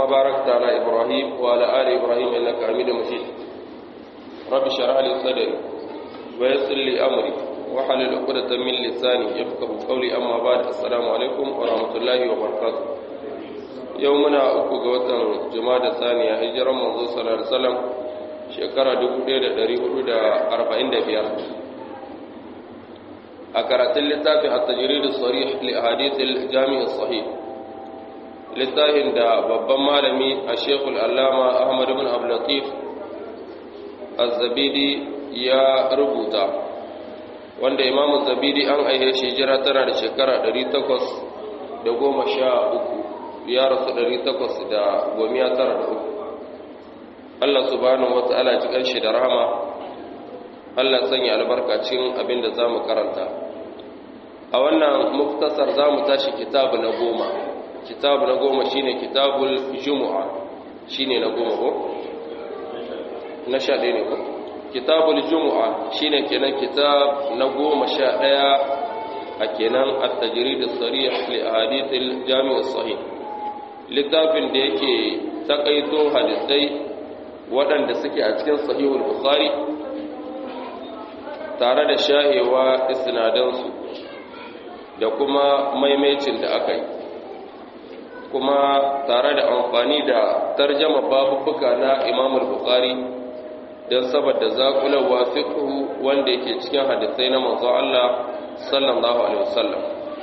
باركت على إبراهيم وعلى آل إبراهيم إنك حميد مجيد رب اشرح لي صدري ويسر لي أمري وحلل عقدة من لساني يفقه قولي أما بعد السلام عليكم ورحمة الله وبركاته يومنا أكو قوة جماعة ثانية هجرة منذ صلى الله عليه وسلم شكرا دقودة دريه أربعين دبيار a karatun littafin a tajiridu sarih li hadithil jami'in sahih littafin da babban malami a shekul allama ahmad bin ablatif az-zabidi ya rubuta wanda imamu zabidi an aihe shi jira tana da shekara 813 ya rasu 893 Allah subhanahu wa ta'ala cikin shi da rahama Allah sanya albarkacin abin da za mu karanta a wannan muktasar za mu tashi kitabu na goma kitabu na goma shine kitabul jumu'a shine na goma ko? na sha ɗaya ne ko? kitabul jumu'a shine kenan kitab na goma sha ɗaya a kenan a tajiri da tsari li hadithil jami'ar sahih littafin da yake takaito hadisai waɗanda suke a cikin sahihul bukhari tare da shahewa isnadansu da kuma maimacin da aka yi kuma tare da amfani da tarjama babubuka na imamul bukhari don saboda zaƙulawa fiqhu wanda yake cikin hadisai na manzo Allah sallallahu alaihi wasallam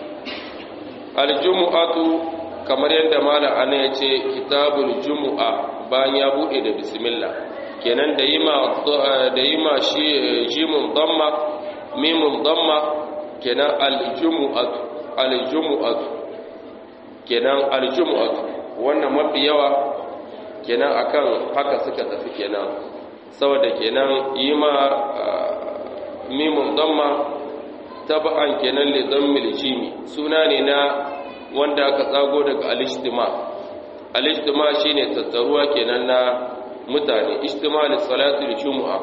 aljumu'atu kamar yadda malam ana yace kitabul jumu'a bayan ya bude da bismillah kenan da yi ma da yi ma shi jimun damma mimun damma kenan aljumu'atu aljumu'atu kenan aljumu'atu wannan mafi yawa kenan akan haka suka tafi kenan saboda kenan yi ma mimun damma taba'an kenan li dammil jimi suna ne na wanda aka tsago daga al-ijtima al-ijtima shine tattaruwa kenan na mutane ijtimali salatul jumu'a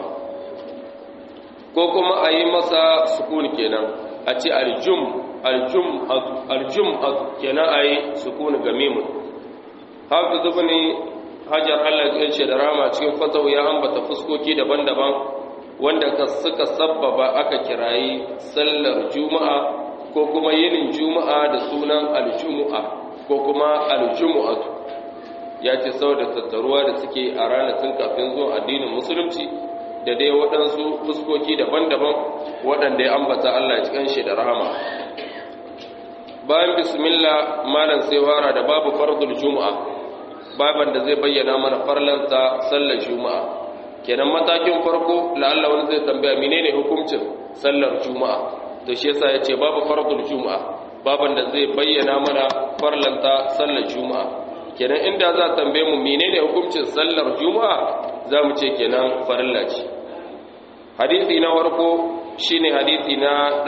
ko kuma a yi masa sukun kenan a ce aljum aljum aljum kenan a yi sukun ga mimun hafiz ibn hajar Allah ya ce da rama cikin fatawu ya ambata fuskoki daban-daban wanda ka suka sabbaba aka kirayi sallar juma'a ko kuma yinin juma'a da sunan aljumu'a ko kuma aljumu'atu ya ce saboda tattaruwa da suke a ranakun kafin zuwa addinin musulunci da dai waɗansu fuskoki daban-daban waɗanda ya ambata Allah ya cikin shi da rahama bayan bismillah malam sai fara da babu fardul juma'a baban da zai bayyana mana farlanta sallar juma'a kenan matakin farko la'alla wani zai tambaya menene hukuncin sallar juma'a to shi yasa ya ce babu fardul juma'a baban da zai bayyana mana farlanta sallar juma'a kenan inda za a tambaye mu menene hukuncin sallar juma'a za mu ce kenan farilla ce hadisi na farko shine hadisi na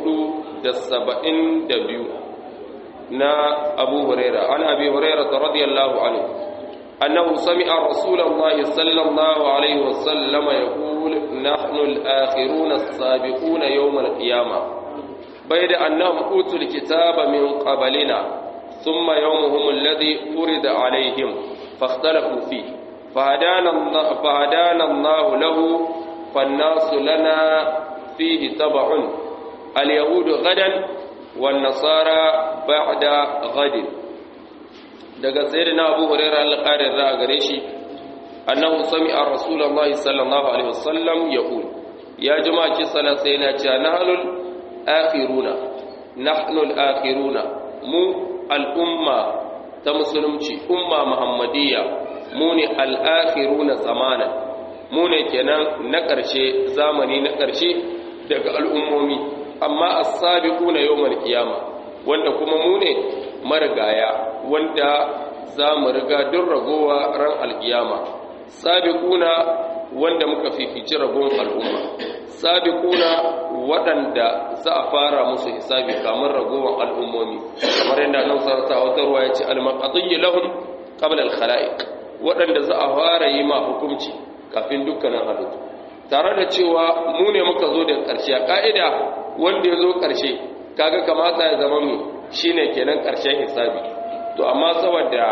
472 na abu huraira an abi huraira radiyallahu anhu annahu sami'a rasulullahi sallallahu alaihi wasallam yaqul nahnu al-akhiruna as-sabiquna yawm al-qiyamah bayda annahum utul kitaba min qablina ثم يومهم الذي فرض عليهم فاختلفوا فيه فهدانا الله, فهدانا الله له فالناس لنا فيه تبع اليهود غدا والنصارى بعد غد daga sayyidina Abu Hurairah al-Qari da gare shi annahu sami'a Rasulullah sallallahu alaihi wasallam yaqul ya jama'a ki sala sai na ce nahnul akhiruna nahnul akhiruna mu al'umma ta musulunci umma muhammadiyya mu ne al'akhiruna zamanan mu ne kenan na ƙarshe zamani na ƙarshe daga al'ummomi amma as-sabiquna yawmal qiyama wanda kuma mu ne marigaya wanda za mu riga duk ragowa ran alkiyama sabiquna wanda muka fifici ragon al'umma sabiquna waɗanda za a fara musu hisabi kamar ragowar al'ummomi kamar yadda nan sarata wata ruwa ya ce al-maqadiyyu lahum qabla al-khala'iq waɗanda za a fara yi ma hukunci kafin dukkanin halittu tare da cewa mu ne muka zo da ƙarshe a ƙa'ida wanda ya zo ƙarshe kaga kamata ya zama mu shine kenan ƙarshen hisabi to amma saboda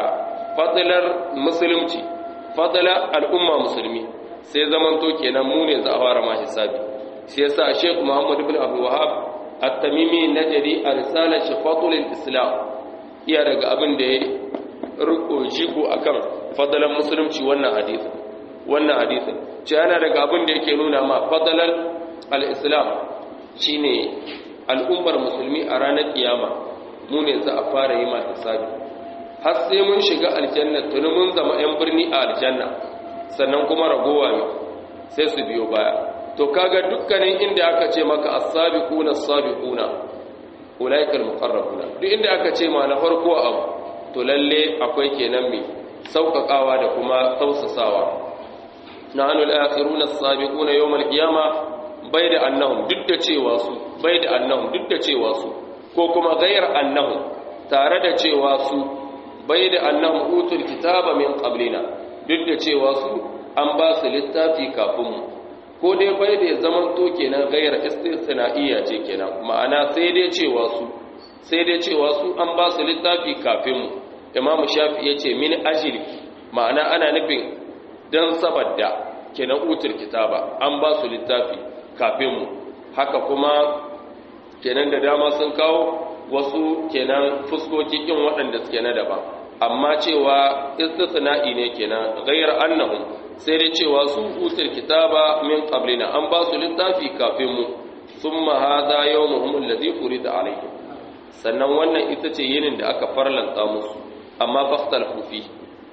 fadlar musulunci fadlar al'umma musulmi sai zamanto kenan mu ne za a fara ma hisabi shi yasa Sheikh Muhammad ibn Abdul Wahhab at-Tamimi najari a risalar shi Fadlul Islam iya daga abin da ya riko shigo akan fadlan musulunci wannan hadisi wannan hadisin ce yana daga abin da yake nuna ma fadlan al-Islam shine al'ummar musulmi a ranar kiyama mu ne za a fara yi ma hisabi har sai mun shiga aljanna tuni mun zama 'yan birni a aljanna sannan kuma ragowa ne sai su biyo baya to kaga dukkanin inda aka ce maka as-sabiquna as-sabiquna ulaikal muqarrabuna duk inda aka ce ma na farko abu to lalle akwai kenan mai sauƙaƙawa da kuma tausasawa nahnu al-akhiruna as-sabiquna yawm al-qiyama bai da annahum duk da cewa su bai da annahum duk da cewa su ko kuma ghayr annahum tare da cewa su bai da annahum utul kitaba min qablina duk da cewa su an ba su littafi kafin mu ko dai bai da zaman to kenan ghayr istisna'iyya ce kenan ma'ana sai dai cewa su sai dai cewa su an ba su littafi kafin mu imamu shafi yace min ajli ma'ana ana nufin dan saboda kenan utul kitaba an ba su littafi kafin mu haka kuma kenan da dama sun kawo wasu kenan fuskoki kin waɗanda suke na daban amma cewa istisna'i ne kenan ghayr annahum sai dai cewa su utul kitaba min qablina an ba su littafi kafin mu thumma hadha yawmuhum alladhi urida alayhi sannan wannan ita ce yinin da aka farlanta musu amma fastal kufi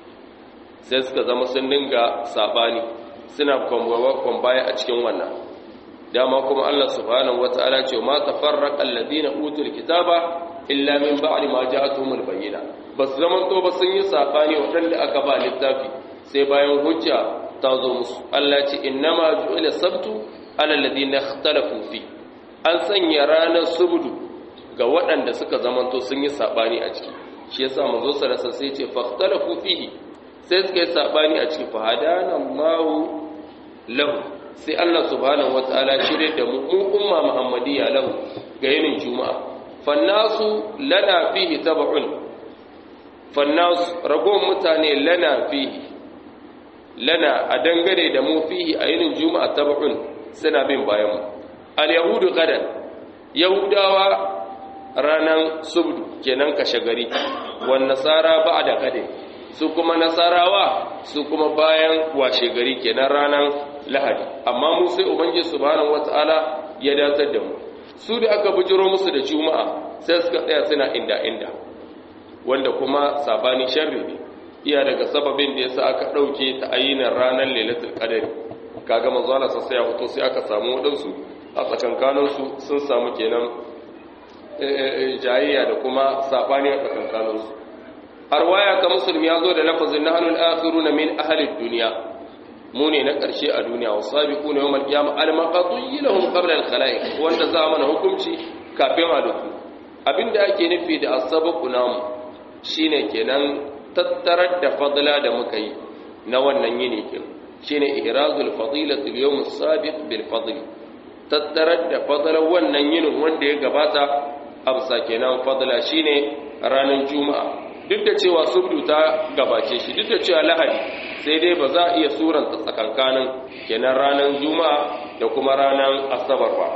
sai suka zama sun dinga sabani suna kwambawa kwambaya a cikin wannan dama kuma Allah subhanahu wata'ala ce ma tafarraqa alladhina utul kitaba illa min ba'di ma ja'atuhumul bayyina bas zaman to ba sun yi sabani wadanda aka ba littafi sai bayan hujja ta zo musu Allah ce innama ju'ila sabtu ala alladhina ikhtalafu fi an sanya ranar subdu ga waɗanda suka zamanto sun yi sabani a ciki shi yasa manzo sallallahu sai ce fakhtalafu fihi sai suka yi sabani a ciki fa hadana Allahu lahu sai Allah subhanahu wataala shirye da mu mu umma muhammadiyya lahu ga yinin juma'a fannasu lana fihi tab'un fannasu ragon mutane lana fihi lana a dangane da mu fihi a yinin juma'a tab'un suna bin bayan mu al yahudu qadan yahudawa ranan subdu kenan kashe gari wan nasara ba'da qadin su kuma nasarawa su kuma bayan washe gari kenan ranan lahadi amma mu sai ubangiji subhanahu wataala ya datar da mu su da aka bujiro musu da juma'a sai suka tsaya suna inda inda wanda kuma sabani sharri ne iya daga sababin da yasa aka dauke ta ayinan ranar lailatul qadr kaga manzo Allah sai ya fito sai aka samu wadansu a tsakankanin su sun samu kenan jayayya da kuma sabani a tsakankanin su arwaya ka musulmi ya zo da lafazin nahnul akhiruna min ahli dunya mu ne na ƙarshe a duniya wa sabiqu na yawmal qiyamah al maqdi lahum qabla al khalaiq wanda za mana hukunci kafin halittu abinda ake nufi da as-sabaqu namu shine kenan tattarar da fadla da muka yi na wannan yini kin shine ihrazul fadilati al yawm as-sabiq bil fadl tattarar da fadlar wannan yinin wanda ya gabata amsa kenan fadla shine ranar juma'a duk da cewa subdu ta gabace shi duk da cewa lahadi sai dai ba za a iya suranta tsakankanin kenan ranar juma'a da kuma ranar asabar ba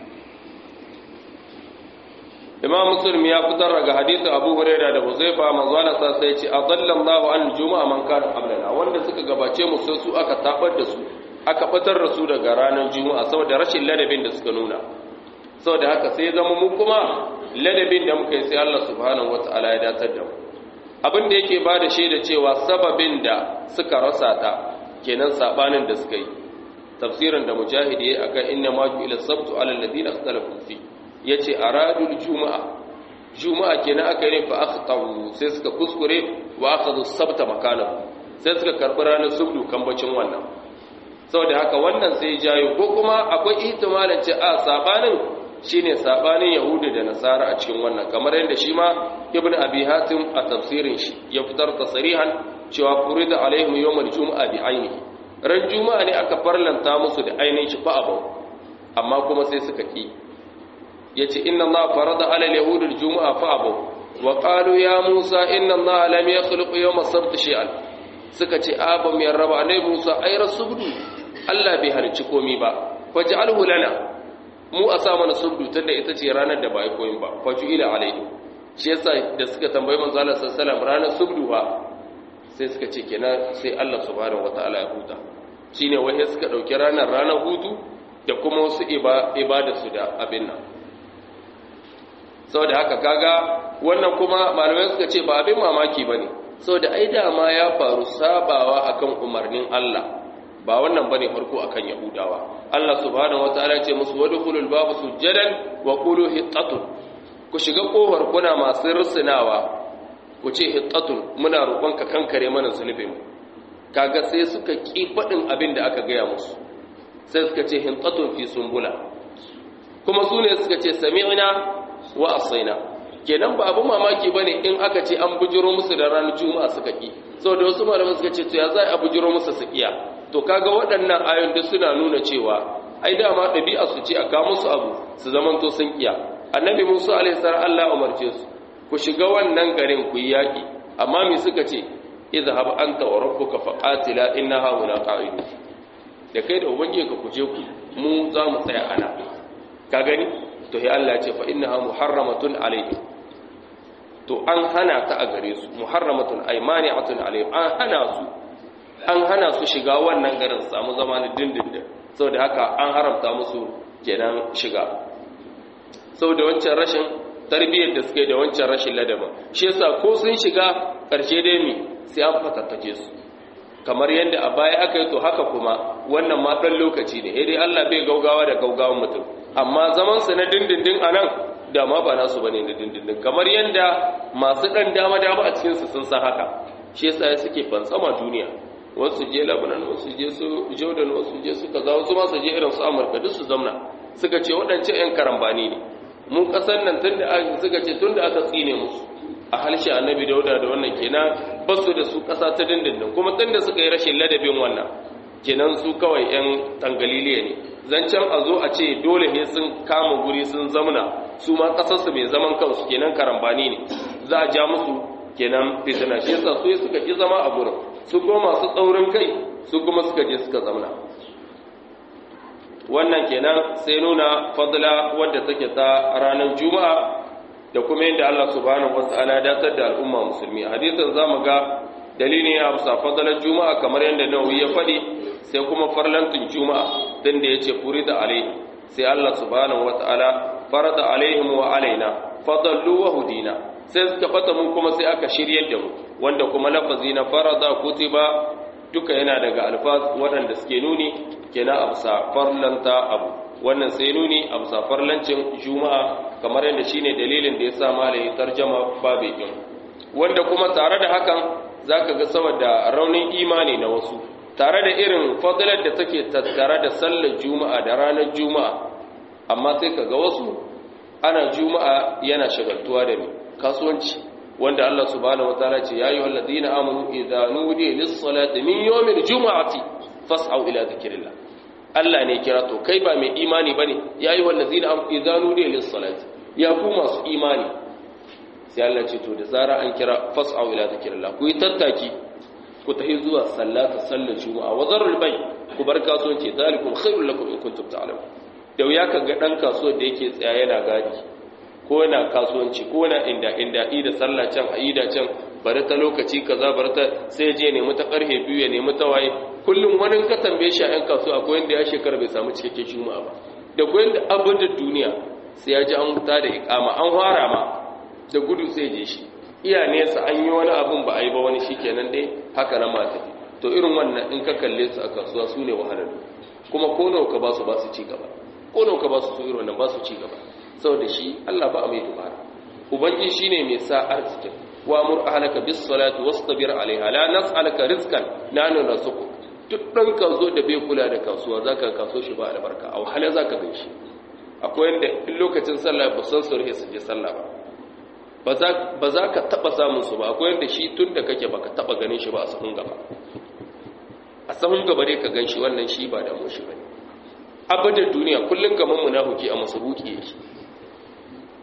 imam muslim ya fitar daga hadisin abu huraira da huzaifa manzo Allah sa sai ce adallallahu an juma'a man kana qablana wanda suka gabace mu sai su aka tabar da su aka fitar da su daga ranar juma'a saboda rashin ladabin da suka nuna saboda haka sai zama mu kuma ladabin da muka yi sai Allah subhanahu wataala ya datar da mu abin da yake ba da shaida cewa sababin da suka rasa ta kenan sabanin da suka yi tafsirin da mujahid yayi akan inna ma ila sabtu ala alladhina ikhtalafu fi yace aradul juma'a juma'a kenan aka yi fa akhtaru sai suka kuskure wa akhadhu sabta makanahu sai suka karbi ranar subdu kambacin wannan saboda haka wannan sai jayo ko kuma akwai ihtimalin ce a sabanin shine sabanin yahudu da nasara a cikin wannan kamar yadda shi ma ibnu abi hatim a tafsirin shi ya fitar tasrihan cewa furida alaihim yawmal jumu'a bi ainihi ran juma'a ne aka farlanta musu da ainihin shi fa abu amma kuma sai suka ki yace inna allaha farada ala al-yahudi al-jumu'a fa abu wa qalu ya musa inna allaha lam yakhluq yawma sabt shay'an suka ce a ba mu yarraba annabi musa ai rasuludu Allah bai halicci komai ba faj'alhu lana mu a sa mana subdu tunda ita ce ranar da ba ai koyin ba faju ila alaihi shi yasa da suka tambayi manzo Allah sallallahu alaihi wasallam ranar subdu ba sai suka ce kenan sai Allah subhanahu wataala ya huta shine wai suka dauki ranar ranar hutu da kuma wasu ibada su da abin nan saboda haka kaga wannan kuma malamai suka ce ba abin mamaki bane saboda ai dama ya faru sabawa akan umarnin Allah ba wannan bane farko akan yahudawa Allah subhanahu wataala ce musu wadkhulul baba sujadan wa qulu hittatun ku shiga kofar kuna masu rusunawa ku ce hittatun muna roƙonka kankare mana zunubin kaga sai suka ki fadin abin da aka gaya musu sai suka ce hittatun fi sumbula kuma su ne suka ce sami'na wa asaina kenan ba abu mamaki bane in aka ce an bujiro musu da ranar juma'a suka ki saboda wasu malamai suka ce to ya za a bujiro musu su iya to kaga waɗannan ayon da suna nuna cewa ai dama ɗabi'a su ce a kawo musu abu su zamanto sun iya annabi musa alaihi salam Allah umarce su ku shiga wannan garin ku yi yaƙi amma me suka ce idhhab anta wa rabbuka faqatila inna hauna qa'idun da kai da ubangiji ka kuje ku mu za mu tsaya ana ka gani to sai Allah ya ce fa innaha muharramatun alaihim to an hana ta a gare su muharramatun aymani'atun alaihim an hana su an hana su shiga wannan garin su samu zama na dindindin saboda haka an haramta musu kenan shiga saboda wancan rashin tarbiyyar da suke da wancan rashin ladaba shi yasa ko sun shiga karshe dai mi sai an fatattake su kamar yadda a baya aka yi to haka kuma wannan ma ɗan lokaci ne dai Allah bai gaugawa da gaugawan mutum amma zaman su na dindindin a nan da ma ba nasu bane na dindindin kamar yadda masu ɗan dama dama a cikin su sun san haka shi yasa ya suke fansama duniya wasu je Lebanon wasu je su Jordan wasu je su kaza wasu ma su je irin su Amurka duk su zamna suka ce waɗancan ƴan karambani ne mu ƙasar nan tunda suka ce tunda aka tsine musu a halshe annabi dauda da wannan kenan ba su da su ƙasa ta dindindin kuma tun da suka yi rashin ladabin wannan kenan su kawai 'yan tangaliliya ne zancen a zo a ce dole ne sun kama guri sun zamna su ma ƙasarsu mai zaman kansu kenan karambani ne za a ja musu kenan fitina shi yasa su suka ƙi zama a gurin su kuma masu tsaurin kai su kuma suka je suka zamna wannan kenan sai nuna fadla wadda take ta ranar juma'a da kuma yadda Allah subhanahu wata'ala datar da al'umma musulmi hadisin zamu ga dalili ya bisa fadalar juma'a kamar yadda nawawi ya faɗi sai kuma farlantin juma'a dan da yace furida alaihi sai Allah subhanahu wata'ala farada alaihim wa alaina fadallu wa hudina sai suka fata mu kuma sai aka shiryar da mu wanda kuma lafazi na farada kutiba duka yana daga alfaz waɗanda suke nuni kenan a bisa farlanta abu wannan sai nuni a bisa farlancin juma'a kamar yadda shine dalilin da ya sa malayi tarjama babu yin wanda kuma tare da hakan zaka ga saboda raunin imani na wasu tare da irin fadilar da take tattare da sallar juma'a da ranar juma'a amma sai kaga wasu ana juma'a yana shagaltuwa da ni kasuwanci wanda Allah subhanahu wataala ce ya ayyuhal ladina amanu idza nudiya lis-salati min yawmil juma'ati fas'au ila dhikrillah Allah ne kira to kai ba mai imani bane ya ayyuhal ladina amanu idza nudiya lis-salati ya ku masu imani sai Allah ce to da zara an kira fas'au ila dhikrillah ku yi tattaki ku tafi zuwa sallata sallar juma'a wa zarul bay ku bar kasuwanci zalikum khairul lakum in kuntum ta'lamun da wuya kaga dan kasuwar da yake tsaya yana gadi ko yana kasuwanci ko yana inda inda da sallah can aida can bari ta lokaci kaza bari ta sai je nemi ta karhe biyu ya nemi ta waye kullum wani ka tambaye shi a yan kasuwa akwai wanda ya shekara bai samu cikakken juma'a ba da koyin da abin da duniya sai ya ji an huta da ikama an fara ma da gudu sai je shi iya nesa an yi wani abun ba a yi ba wani shikenan dai haka na mata to irin wannan in ka kalle su a kasuwa su ne wahalar kuma ko nawa ka ba su ba su ci gaba ko nawa ka ba su su irin wannan ba su ci gaba saboda shi Allah ba a mai dubara ubangi shine mai sa arzikin wa mur ahlaka bis salati wastabir alaiha la nas'aluka rizqan nanu narzuquk duk dan kazo da bai kula da kasuwa zaka kaso shi ba albarka a wahala zaka gan shi akwai inda in lokacin sallah ba san su su je sallah ba ba za ka taba samun su ba akwai inda shi tun da kake baka taba ganin shi ba a sahun gaba a sahun gaba dai ka gan shi wannan shi ba da mu shi bane abadar duniya kullun gaman munafiki a masabuki yake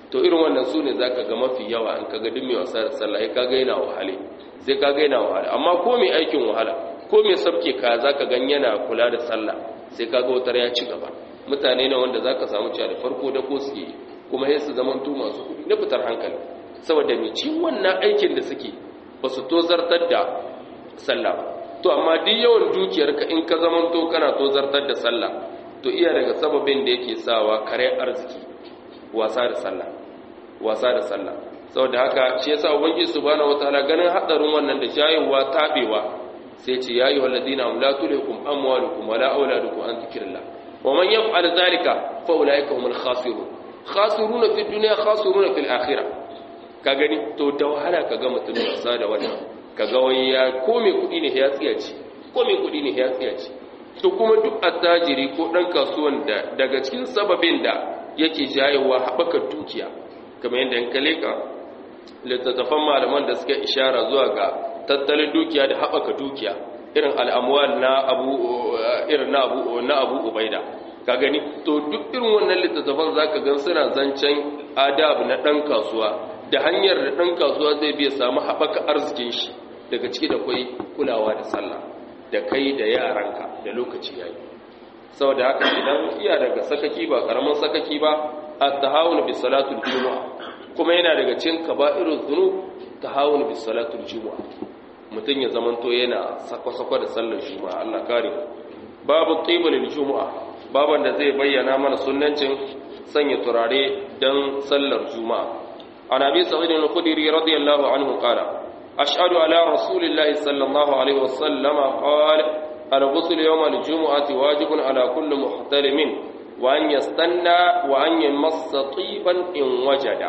to irin wannan su ne za ka ga mafi yawa in ka ga duk mai wasa da sallah ya kaga yana wahale sai ka ga yana wahala amma ko mai aikin wahala ko mai sabke ka za ka gan yana kula da sallah sai ka ga wutar ya ci gaba mutane ne wanda za ka samu cewa da farko da ko suke kuma sai su zama tu masu kuɗi na fitar hankali saboda mai ci wannan aikin da suke ba su tozartar da sallah ba to amma duk yawan dukiyarka in ka zama to kana tozartar da sallah to iya daga sababin da yake sawa kare arziki wasa da sallah wasa da sallah saboda haka shi yasa ubangiji subhanahu wataala ganin hadarin wannan da jayewa tabewa sai ce ya ayyuhal ladina la tulhikum amwalukum wala auladukum an dhikrillah wa man yaf'al dhalika fa ulaika humul khasirun khasiruna fid dunya khasiruna fil akhirah ka gani to da wahala kaga mutum wasa da wannan kaga wai ya ko me kudi ne ya tsiyaci ko me kudi ne ya tsiyaci to kuma duk attajiri ko dan kasuwan da daga cikin sababin da yake jayewa haɓaka dukiya kamar yadda in kale ka littattafan malaman da suka ishara zuwa ga tattalin dukiya da haɓaka dukiya irin al'amuwal na abu irin na abu na abu ubaida ka gani to duk irin wannan littattafan zaka gan suna zancen adab na ɗan kasuwa da hanyar da ɗan kasuwa zai biya samu haɓaka arzikin shi daga ciki da kwai kulawa da sallah da kai da yaranka da lokaci yayi saboda haka idan iya daga sakaki ba karamin sakaki ba at-tahawun bi salatul jumu'a kuma yana daga cikin kaba'irul dhunub tahawun bi salatul jumu'a mutun ya zamanto yana sako-sako da sallar juma'a Allah kare babu tibul jumu'a baban da zai bayyana mana sunnancin sanya turare dan sallar juma'a an abi sa'id al-khudri radiyallahu anhu qala ashhadu ala rasulillahi sallallahu alaihi wasallam qala الغسل يوم الجمعة واجب على كل محترم وأن يستنى وأن يمص طيبا إن وجد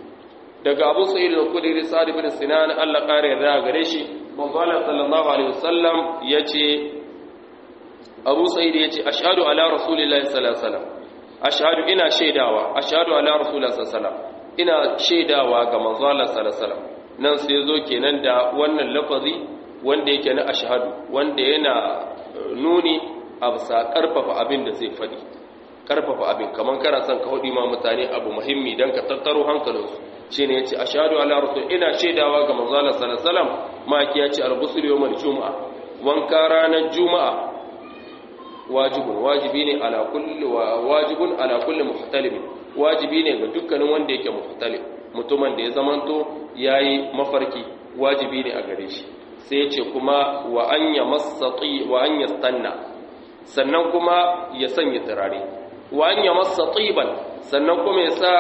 daga Abu Sa'id al-Khudri Sa'd ibn Sinan Allah kare da gare shi manzo Allah sallallahu alaihi wasallam yace Abu Sa'id yace ashhadu ala rasulillahi sallallahu alaihi wasallam ashhadu ina shaidawa ashhadu ala rasulillahi sallallahu alaihi wasallam ina shaidawa ga manzo Allah sallallahu alaihi wasallam nan sai zo kenan da wannan lafazi wanda yake na ashhadu wanda yana nuni a bisa karfafa abin da zai faɗi karfafa abin kamar kana son ka hudi ma mutane abu muhimmi dan ka tattaro hankalinsu shine yace ashhadu ala rasul ina shaidawa ga manzo Allah sallallahu alaihi wasallam maki yace al-ghusl yawm al-jum'a wanka ranar juma'a wajibun wajibi ne ala kulli wajibun ala kulli muhtalim wajibi ne ga dukkanin wanda yake muhtalim mutumin da ya zamanto yayi mafarki wajibi ne a gare shi sai ya ce kuma wa an ya masati wa an ya stanna sannan kuma ya sanya turare wa an ya masati ban sannan kuma ya sa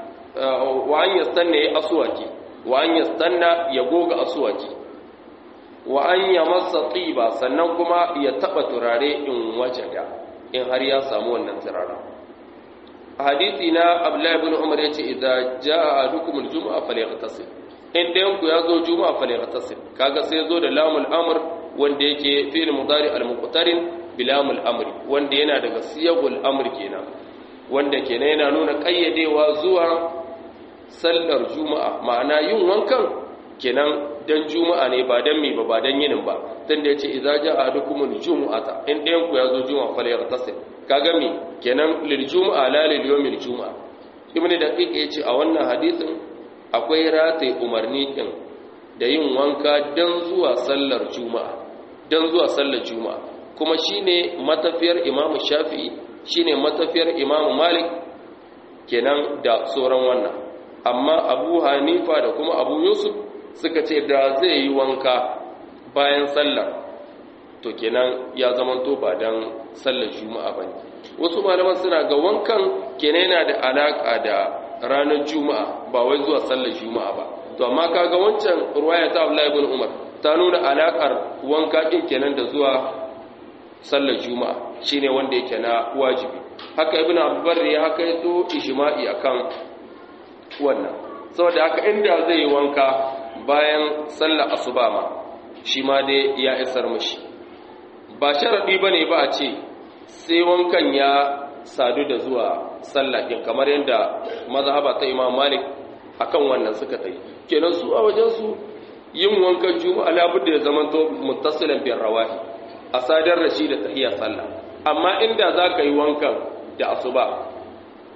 wa an ya stanna ya asuwaki wa an ya stanna ya goga asuwaki wa an ya masati ba sannan kuma ya taba turare in wajada in har ya samu wannan turaren hadisi na abdullahi ibn umar yace idza jaa ahadukum aljum'a falyaghtasil in ɗayan ku ya zo juma'a fa lightasil kaga sai zo da lamul amr wanda yake fi'il mudari al-muqtarin bi lamul amr wanda yana daga siyagul amr kenan wanda kenan yana nuna kayyadewa zuwa sallar juma'a ma'ana yin wankan kenan dan juma'a ne ba dan me ba ba dan yinin ba tunda yace idza ja'a ahadukumul jumu'ata in ɗayan ku ya zo juma'a fa lightasil kaga me kenan lil juma'a la lil yawmil juma'a ibnu daqiq yace a wannan hadisin akwai rataye umarni ɗin da yin wanka don zuwa sallar juma'a don zuwa sallar juma'a kuma shine matafiyar imamu shafi'i shine matafiyar imamu malik kenan da sauran wannan amma abu hanifa da kuma abu yusuf suka ce da zai yi wanka bayan sallar to kenan ya zamanto ba don sallar juma'a ba ne wasu malaman suna ga wankan kenan yana da alaƙa da ranar juma'a ba wai zuwa sallar juma'a ba to amma kaga wancan ruwaya ta Abdullahi ibn Umar ta nuna alakar wanka din kenan da zuwa sallar juma'a shine wanda yake na wajibi haka ibn Abdullah ya haka yato ijma'i akan wannan saboda haka inda zai yi wanka bayan sallar asuba ma shi ma dai ya isar mishi ba sharadi bane ba a ce sai wankan ya sadu da zuwa sallah din kamar yadda mazhaba ta Imam Malik akan wannan suka tayi kenan su a wajen su yin wankan juma'a labudda ya zamanto muttasilan bin rawahi a sadar da shi da tahiyya sallah amma inda zaka yi wankan da asuba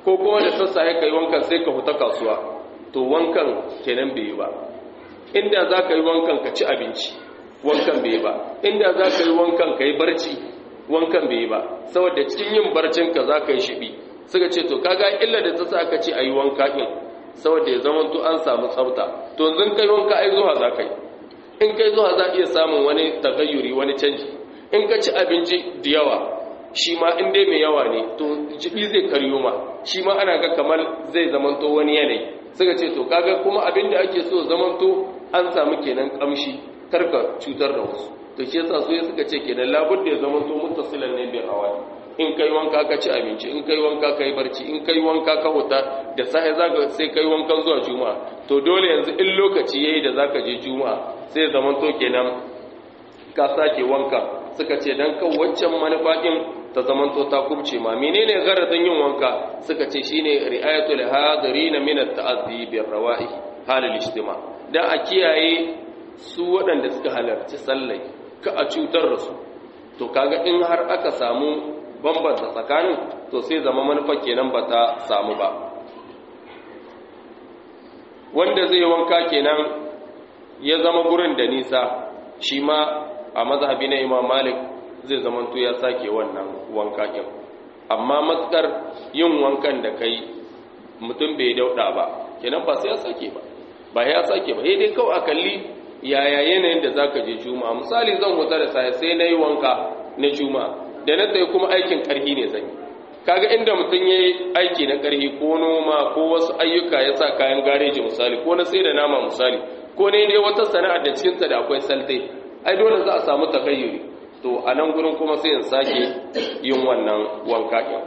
ko kuma da sassafe kai wankan sai ka huta kasuwa to wankan kenan bai yi ba inda za ka yi wankan ka ci abinci wankan bai yi ba inda za ka yi wankan ka yi barci wankan bai yi ba saboda cikin yin barcinka za ka yi shiɓi suka ce to kaga illa da ta sa aka ce a yi wanka ɗin saboda ya zama to an samu tsafta to yanzu kai wanka ai zuwa za ka yi in kai zuwa za iya samun wani tagayyuri wani canji in ka ci abinci da yawa shi ma in dai mai yawa ne to jibi zai karyo ma shi ma ana ga kamar zai zamanto wani yanayi suka ce to kaga kuma abin da ake so zamanto an samu kenan kamshi karka cutar da wasu to shi yasa su suka ce kenan labudda ya zamanto muttasilan ne bil hawa in kai wanka ka ci abinci in kai wanka ka yi barci in kai wanka ka huta da sahi zaka sai kai wankan zuwa juma'a to dole yanzu in lokaci yayi da zaka je juma'a sai zaman to kenan ka sake wanka suka ce dan kan waccan manufakin ta zaman to ta kubce ma menene garadin yin wanka suka ce shine ri'ayatul hadirin min at-ta'azzi bir rawa'ih halal ijtima dan a kiyaye su waɗanda suka halarci sallai ka a cutar da su to kaga in har aka samu bambanta tsakanin to sai zama manufa kenan ba ta samu ba wanda zai wanka kenan ya zama gurin da nisa shi ma a mazhabi na imam malik zai zama to ya sake wannan wanka ɗin amma matsar yin wankan da kai mutum bai dauɗa ba kenan ba sai ya sake ba ba ya sake ba dai kawai a kalli yaya yanayin da zaka je juma'a misali zan huta da sai sai nayi wanka na juma'a da na tsaye kuma aikin ƙarhi ne zan yi kaga inda mutum ya yi aiki na ƙarhi ko noma ko wasu ayyuka ya sa kayan gareji misali ko na sai da nama misali ko ne dai wata sana'ar da cikinta da akwai salte ai dole za a samu takayyuri to a nan gurin kuma sai in sake yin wannan wanka ɗin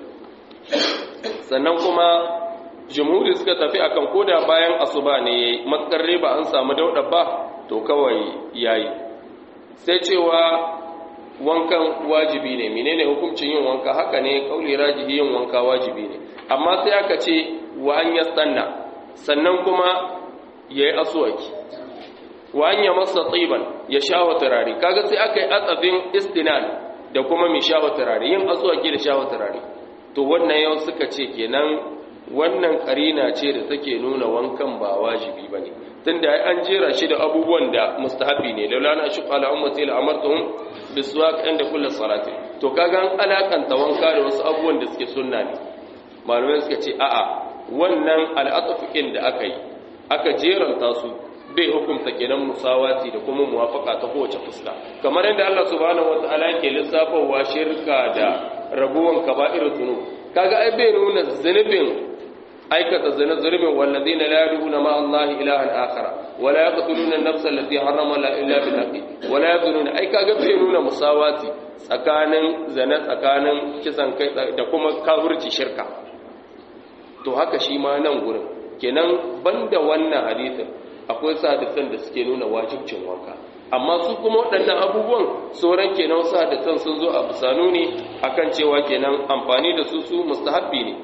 sannan kuma jumhuri suka tafi akan koda bayan asuba ne yayi matkar riba an samu dauɗa ba to kawai yayi sai cewa wankan wajibi ne menene hukuncin yin wanka haka ne kauli rajihi yin wanka wajibi ne amma sai aka ce wa an yastanna sannan kuma yayi aswaki wa an yamassa tiban ya shawa turare kaga sai aka yi atsafin istinan da kuma mi shawa turare yin aswaki da shawa turare to wannan yau suka ce kenan wannan karina ce da take nuna wankan ba wajibi bane tunda an jera shi da abubuwan da mustahabi ne laula na shi qala ummati la amartuhum biswak inda kullu salati to kaga an alakanta wanka da wasu abubuwan da suke sunna ne malamai suka ce a'a wannan al'atfiqin da aka yi aka jeranta su bai hukunta kenan musawati da kuma muwafaka ta kowace fuska kamar yadda Allah subhanahu wataala yake lissafawa shirka da rabuwan kaba'ir zunub kaga ai bai nuna zunubin aikata zina zulmin wallazina la yad'una ma Allah ilahan akhara wa la yaqtuluna an-nafsa allati harrama Allah illa bil haqqi wa la yazununa ai kaga bai nuna musawati tsakanin zina tsakanin kisan kai da kuma kafirci shirka to haka shi ma nan gurin kenan banda wannan hadisin akwai sadisan da suke nuna wajibcin wanka amma su kuma waɗannan abubuwan sauran kenan sadisan sun zo a bisanu ne akan cewa kenan amfani da su su mustahabbi ne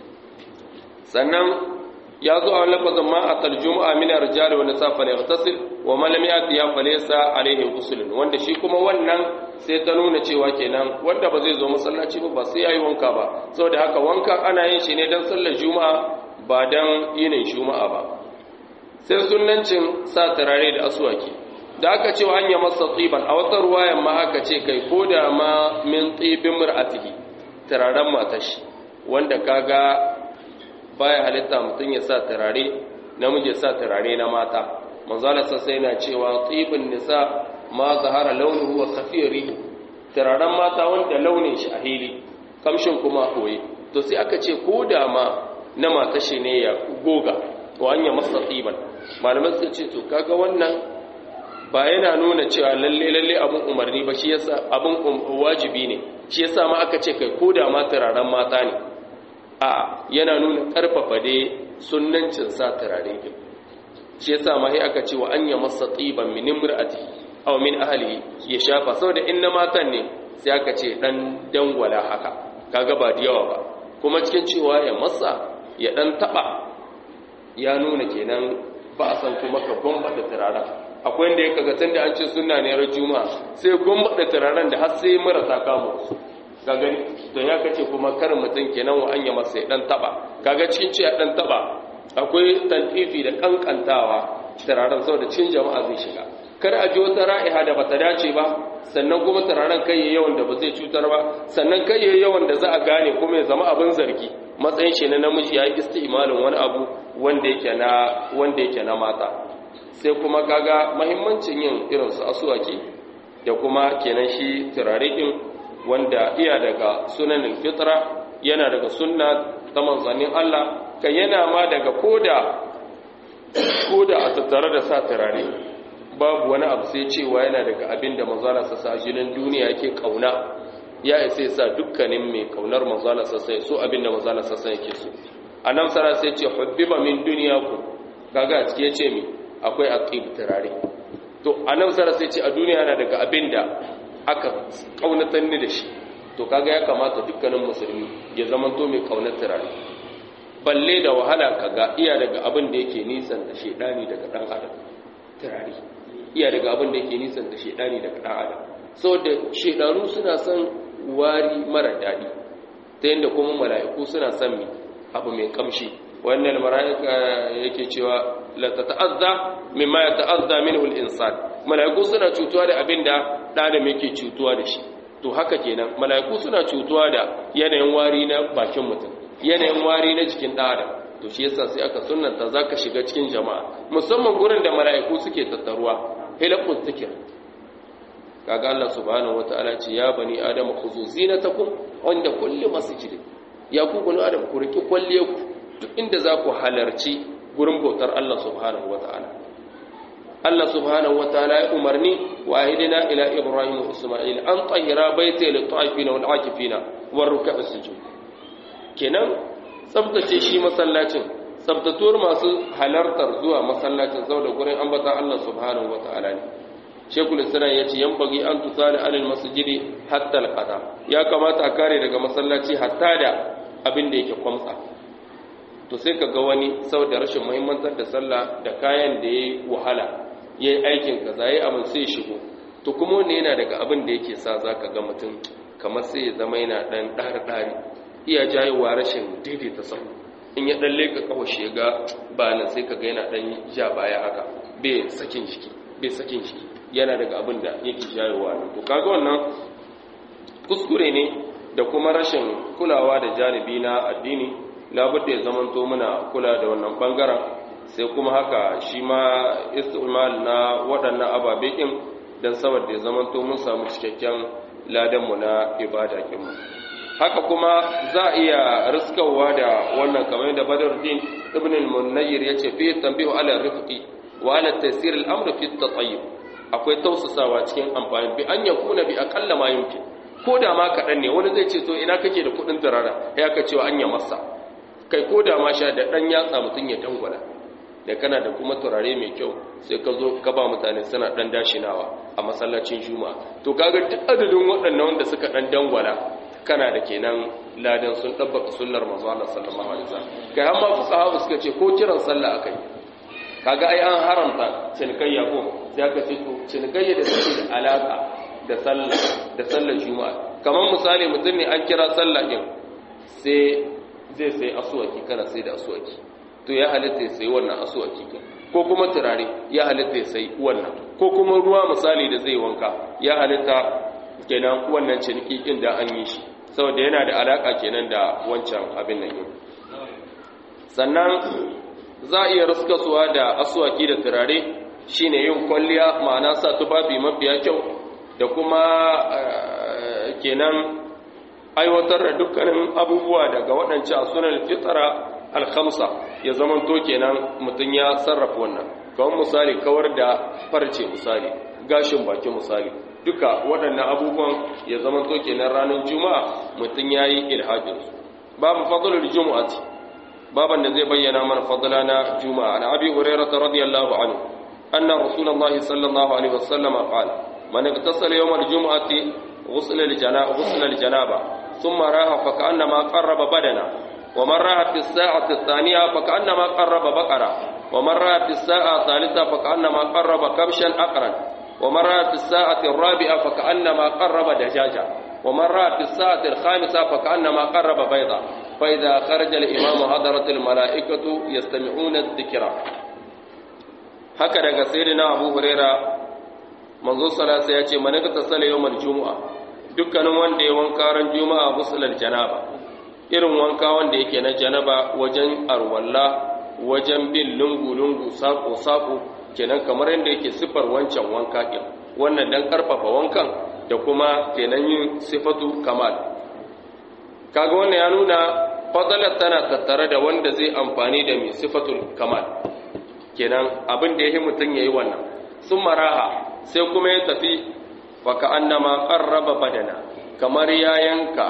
sannan ya zo a lafazin ma a tarjuma min arjali wa nisa fa yaghtasil wa man lam yati ya fa laysa alaihi ghusl wanda shi kuma wannan sai ta nuna cewa kenan wanda ba zai zo masallaci ba ba sai yayi wanka ba saboda haka wanka ana yin shi ne dan sallar juma'a ba dan yinin juma'a ba sai sunnancin sa turare da aswaki da aka ce wa hanya masa tsiban a wata ruwayan ma aka ce kai ko da ma min tsibin mur'atihi turaren matashi wanda kaga baya halitta mutum ya sa turare namiji ya sa turare na mata manzala sai na cewa tsibin nisa ma zahara launuhu wa khafiyari turaren mata wanda launin shi a hili kamshin kuma koyi to sai aka ce ko da ma na matashi ne ya goga wa hanya masa tsiban malamai sun ce to kaga wannan ba yana nuna cewa lalle lalle abun umarni ba shi yasa abun wajibi ne shi yasa ma aka ce kai ko da ma turaren mata ne a yana nuna karfafa dai sunnancin sa turare din shi yasa ma sai aka ce wa anya masa tsiban min imra'ati aw min ahli ya shafa saboda in na matan ne sai aka ce dan dangwala haka kaga ba da yawa ba kuma cikin cewa ya masa ya dan taba ya nuna kenan ba a san kuma ka gwamnati turaren akwai inda ya kaga tun da an ce suna ne ran juma'a sai gwamnati turaren da har sai marasa kama su ka gani to ya kace kuma kar mutum kenan wa anya masa ya dan taba kaga cikin ce ya dan taba akwai tantifi da kankantawa turaren saboda cin jama'a zai shiga kar a ji wata ra'iha da bata dace ba sannan kuma turaren kai yawan da ba zai cutar ba sannan kai yawan da za a gane kuma ya zama abin zargi matsayin shi na namiji ya yi istimalin wani abu wanda yake na wanda yake na mata sai kuma kaga muhimmancin yin irin su asuwaki da kuma kenan shi turare din wanda iya daga sunanin fitra yana daga sunna ta manzannin Allah kan yana ma daga koda koda a tattare da sa turare babu wani abu sai cewa yana daga abin da manzala sa sa jinin duniya yake kauna ya isa sa dukkanin mai kaunar manzala sa sai so abin da manzala sa sai yake so annabi sara sai ce hubbiba min duniyaku kaga a cike yace mi akwai aqib turare to annabi sara sai ce a duniya yana daga abin da aka kaunatar ni da shi to kaga ya kamata dukkanin musulmi ya zama to mai kaunar turare balle da wahala kaga iya daga abin da yake nisan da shedani daga dan adam turare iya daga abin da yake nisan da shedani daga dan adam saboda shedanu suna son wari mara dadi ta yadda kuma mala'iku suna son mi abu mai kamshi wannan mala'ika yake cewa la tata'azza mimma yata'azza minhu al-insan mala'iku suna cutuwa da abin da ɗan yake cutuwa da shi to haka kenan mala'iku suna cutuwa da yanayin wari na bakin mutum yanayin wari na jikin ɗan adam to shi yasa sai aka sunnanta zaka shiga cikin jama'a musamman gurin da mala'iku suke tattaruwa hilaqut zikr kaga Allah subhanahu wataala ce ya bani adam khuzu zinatakum inda kulli masjid ya ku bani adam ku riki kwalliye ku duk inda za ku halarci gurin bautar Allah subhanahu wataala Allah subhanahu wataala ya umarni wa ahidina ila ibrahim wa isma'il an tahira baiti lil ta'ifina wal akifina war ruk'a sujud kenan tsabtace shi masallacin tsabtatuwar masu halartar zuwa masallacin saboda gurin ambatan Allah subhanahu wataala ne Shekul Islam ya ce yan bagi an tusali alil masjidi hatta alqada ya kamata a kare daga masallaci hatta da abin da yake kwamsa to sai ka ga wani saboda rashin muhimmantar da sallah da kayan da yayi wahala yayi aikin kaza yayi abin sai shigo to kuma wannan yana daga abin da yake sa zaka ga mutum kamar sai ya zama yana dan dar dari iya jayewa rashin daidaita sahu in ya dan leka kawashe ga ba nan sai ka ga yana dan ja baya haka bai sakin jiki bai sakin jiki yana daga abin da yake jayewa nan to kaga wannan kuskure ne da kuma rashin kulawa da janibi na addini labudda ya zamanto muna kula da wannan bangaren sai kuma haka shi ma istimal na waɗannan ababe ɗin don saboda ya zamanto mun samu cikakken ladanmu na ibada kinmu haka kuma za a iya riskawa da wannan kamar da badaruddin ibn al-munayyir yace fi tanbihu ala rifqi wa ala taysir al-amr fi at-tayyib akwai tausasawa cikin amfani bi an yakuna bi aqalla ma yumkin ko da ma kaɗan ne wani zai ce to ina kake da kuɗin turara ya ka cewa an ya masa kai ko da ma sha da ɗan yatsa mutum ya dangwala da kana da kuma turare mai kyau sai ka zo ka ba mutane suna ɗan dashinawa a masallacin juma to kaga duk adadin waɗannan wanda suka ɗan dangwala kana da kenan ladan sun ɗabbaka sunnar manzo Allah sallallahu alaihi wasallam kai har ma fuqaha suka ce ko kiran sallah akai kaga ai an haramta cinikayya ko sai aka ce to cinikayya da take da alaka da sallah da sallar juma'a kamar misali mutum ne an kira sallah din sai zai sai asuwaki kana sai da asuwaki to ya halitta ya sai wannan asuwaki ko kuma turare ya halitta ya sai wannan ko kuma ruwa misali da zai wanka ya halitta kenan wannan ciniki din da an yi shi saboda yana da alaka kenan da wancan abin nan yin sannan za a iya ruskasuwa da asuwaki da turare shine yin kwalliya ma'ana sa tufafi mafiya kyau da kuma kenan aiwatar da dukkanin abubuwa daga waɗancan sunan fitara alhamsa ya zamanto kenan mutum ya sarrafa wannan kawai misali kawar da farce misali gashin baki misali duka waɗannan abubuwan ya zamanto kenan ranar juma'a mutum ya yi ilhajinsu babu fadlar juma'ati baban da zai bayyana mana fadla na juma'a na abi hurairah radiyallahu anhu anna rasulullahi sallallahu alaihi wasallam qala من اغتسل يوم الجمعة غسل الجنابة غسل الجنابة ثم راح فكأنما قرب بدنا ومن راح في الساعة الثانية فكأنما قرب بقرة ومن راح في الساعة الثالثة فكأنما قرب كبشا أقرا ومن راح في الساعة الرابعة فكأنما قرب دجاجة wa man ra'a fi sa'ati al-khamisa fa ka'annama qarraba bayda fa idha kharaja al-imamu hadarat al-mala'ikatu yastami'una adh-dhikra haka daga sayyidina Abu Huraira manzo sallallahu ya ce man ka sala yawmal jumu'a dukkanin wanda ya wanka ran juma'a musulal janaba irin wanka wanda yake na janaba wajen arwalla wajen bin lungu-lungu sako-sako kenan kamar yadda yake siffar wancan wanka ɗin wannan don ƙarfafa wankan da kuma kenan yin sifatu kamal kaga wannan ya nuna fadalar tana tattare da wanda zai amfani da mai sifatul kamal kenan abin da ya yi mutum ya yi wannan sun maraha sai kuma ya tafi faka annama ƙarraba badana kamar ya yanka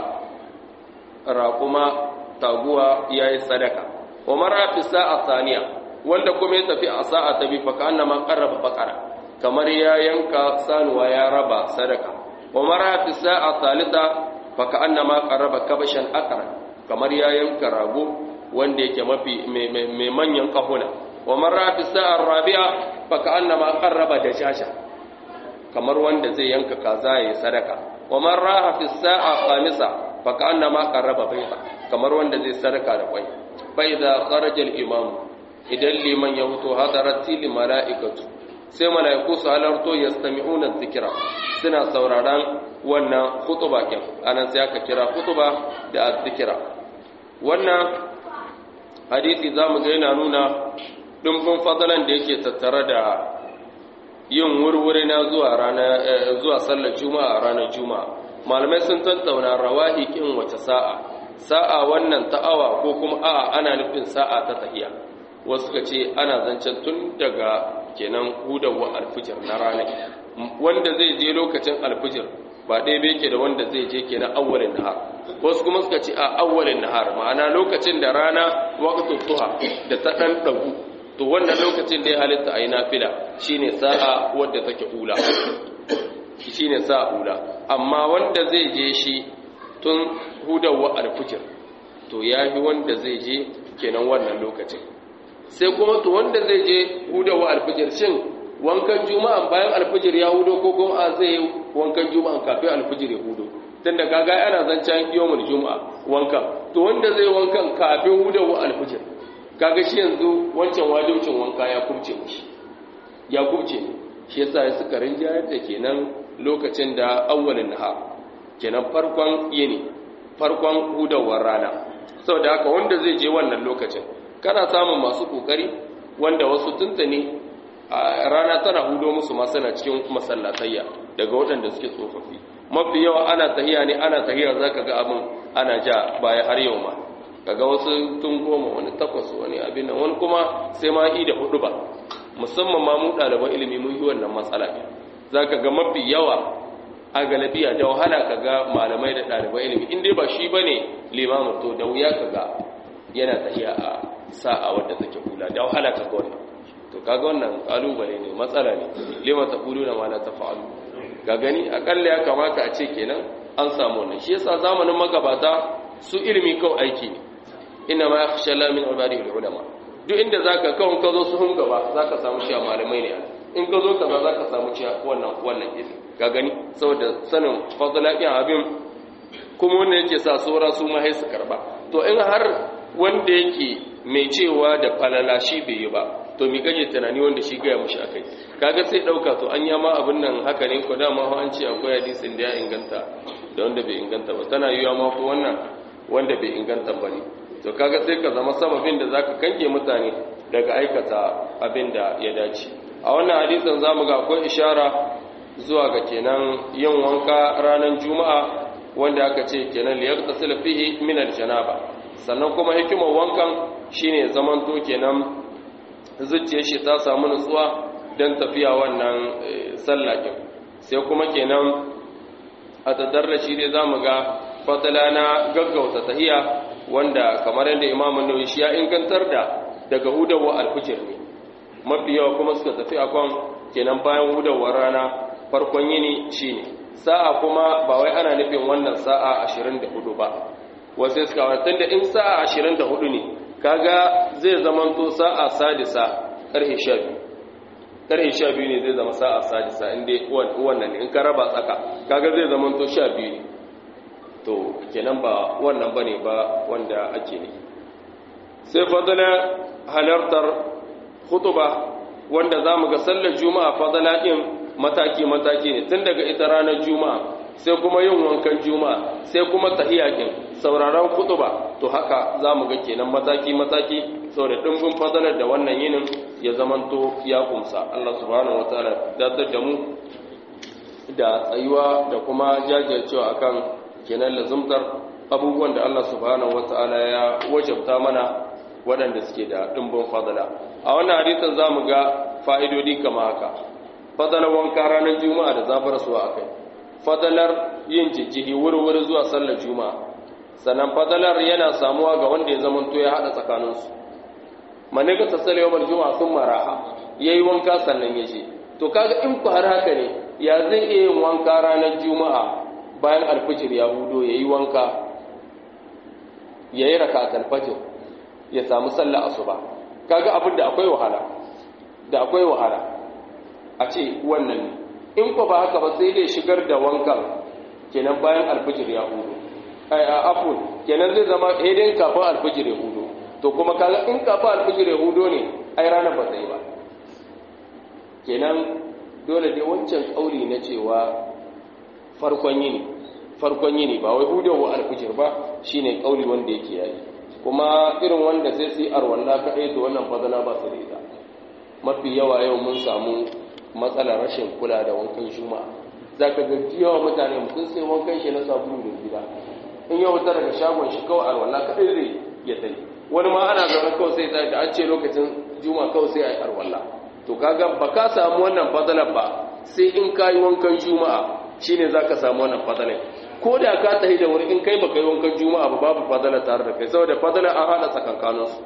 raƙuma taguwa ya yi sadaka wa mara fi sa'a saniya wanda kuma ya tafi a sa'a ta bi faka annama qarraba baqara kamar ya yanka sanuwa ya raba sadaka wa mara fi sa'a salita faka annama qarraba kabashan aqra kamar ya yanka rago wanda yake mafi mai manyan kahuna wa mara fi sa'a rabi'a faka annama qarraba dajasha kamar wanda zai yanka kaza ya sadaka wa mara fi sa'a khamisa faka annama qarraba bayta kamar wanda zai sadaka da kwai فإذا خرج الإمام idan liman ya huto hadarati li mala'ikatu sai mala'iku su halarto yastami'una dhikra suna sauraron wannan khutba kin anan sai aka kira khutba da dhikra wannan hadisi zamu ga yana nuna dumbin fadalan da yake tattare da yin wurwuri na zuwa rana zuwa sallar juma'a ranar juma'a malamai sun tattauna rawahi kin wace sa'a sa'a wannan ta awa ko kuma a'a ana nufin sa'a ta tahiya wasu ka ce ana zancen tun daga kenan hudawa alfijir na ranar wanda zai je lokacin alfijir ba ɗaya bai ke da wanda zai je kenan awwalin nahar wasu kuma suka ce a awwalin nahar ma'ana lokacin da rana waqtu tuha da ta dan dagu to wannan lokacin da ya halitta ayi nafila shine sa'a wadda take ula shine sa'a ula amma wanda zai je shi tun hudawa alfijir to ya fi wanda zai je kenan wannan lokacin sai kuma to wanda zai je hudawa alfijir shin wankan juma'a bayan alfijir ya hudo ko kuma a zai wankan juma'a kafin alfijir ya hudo tun da kaga ana zancen yawmul juma'a wankan to wanda zai wankan kafin hudawa alfijir kaga shi yanzu wancan wajibcin wanka ya kubce mishi ya kubce shi yasa ya suka rinjayar da kenan lokacin da awwalin nahar kenan farkon yini farkon hudawar rana saboda haka wanda zai je wannan lokacin kana samun masu kokari wanda wasu tuntuni a rana tana hudo musu ma suna cikin masallatayya daga waɗanda suke tsofaffi mafi yawa ana tahiya ne ana tahiya zaka ga abin ana ja baya har yau ma kaga wasu tun goma wani takwas wani abin nan wani kuma sai ma i da hudu ba musamman ma mu ɗaliban ilimi mun yi wannan matsala ne zaka ga mafi yawa a galabiya da wahala ka ga malamai da ɗalibai ilimi in dai ba shi ba ne limamin to da wuya ka ga yana tafiya a sa'a wadda take hula da wahala ka ga wannan to kaga wannan kalubale ne matsala ne lima ta kulu na mala ta fa'alu ga gani akalla ya kamata a ce kenan an samu wannan shi yasa zamanin magabata su ilimi kawai aiki ne ina ma yakhsha la min ibadihi ulama duk inda zaka kawun ka zo su hun gaba zaka samu shi malamai ne in ka zo kaza zaka samu ci wannan wannan ilimi ka gani saboda sanin fadlaƙin abin kuma wanda yake sa saura su ma su karba to in har wanda yake mai cewa da falala shi bai yi ba to mi gaje tunani wanda shi gaya mushi akai kaga sai dauka to an yama abin nan haka ne ko dama an ce akwai hadisin da ya inganta da wanda bai inganta ba tana yiwa ma ko wannan wanda bai inganta ba ne to kaga sai ka zama sababin da zaka kange mutane daga aikata abin da ya dace a wannan hadisin zamu ga akwai ishara zuwa ga kenan yin wanka ranar juma'a wanda aka ce kenan liyar tasila fihi min aljanaba sannan kuma hikimar wankan shine zamanto kenan zuciyar shi ta samu nutsuwa don tafiya wannan sallakin sai kuma kenan a tattara shi dai zamu ga fatala na gaggauta tahiya wanda kamar yadda imamun nawawi shi ya ingantar da daga hudawa alfijir ne mafi yawa kuma suka tafi akon kenan bayan hudawar rana farkon yini shine sa'a kuma ba wai ana nufin wannan sa'a 24 ba wasu suka watan da in sa'a 24 ne kaga zai zamanto sa'a sadisa karhe 12 karhe 12 ne zai zama sa'a sadisa inda wannan in ka raba tsaka kaga zai zamanto 12 ne to kenan ba wannan bane ba wanda ake ne sai fadala halartar khutuba wanda zamu ga sallar juma'a fadala din mataki mataki ne tun daga ita ranar juma'a sai kuma yin wankan juma'a sai kuma tahiyakin sauraron khutuba to haka zamu ga kenan mataki mataki saboda dimbin fadalar da wannan yinin ya zamanto ya kumsa Allah subhanahu wataala dadar da mu da tsayuwa da kuma jajircewa akan kenan lazumtar abubuwan da Allah subhanahu wataala ya wajabta mana waɗanda suke da dimbin fadala a wannan hadisin zamu ga fa'idodi kama haka fadalar wanka ranar juma'a da zafar suwa akai fadalar yin jijjihi wuri-wuri zuwa sallar juma'a sannan fadalar yana samuwa ga wanda ya zamanto ya haɗa tsakaninsu maniga ta sale yawon juma'a sun maraha ya yi wanka sannan ya ce to kaga in ku har haka ne ya zai iya yin wanka ranar juma'a bayan alfijir ya hudo ya yi wanka ya yi raka alfajir ya samu sallah asuba kaga abin da akwai wahala da akwai wahala a ce wannan ne in ku ba haka ba sai dai shigar da wankan kenan bayan alfijir ya hudo ai a afun kenan zai zama hedin kafin alfijir ya hudo to kuma kaga in kafin alfijir ya hudo ne ai ranar ba sai ba kenan dole dai wancan kauli na cewa farkon yini farkon yini ba wai hudowa alfijir ba shine kauli wanda yake yayi kuma irin wanda sai su yi arwalla kaɗai to wannan fadana ba su da ita mafi yawa yau mun samu matsalar rashin kula da wankan juma'a za ka ga yawa mutane mutum sai wankan shi na sabulu da gida in yau wutar daga shagon shi kawai arwalla kaɗai zai ya tai wani ma ana zaune kawai sai da an ce lokacin juma'a kawai sai a yi arwalla to kaga ba ka samu wannan fadalar ba sai in ka yi wankan juma'a shine za ka samu wannan fadalar ko da ka tafi da wuri in kai baka yi wankan juma'a ba babu fadala tare da kai saboda fadala an hada tsakankaninsu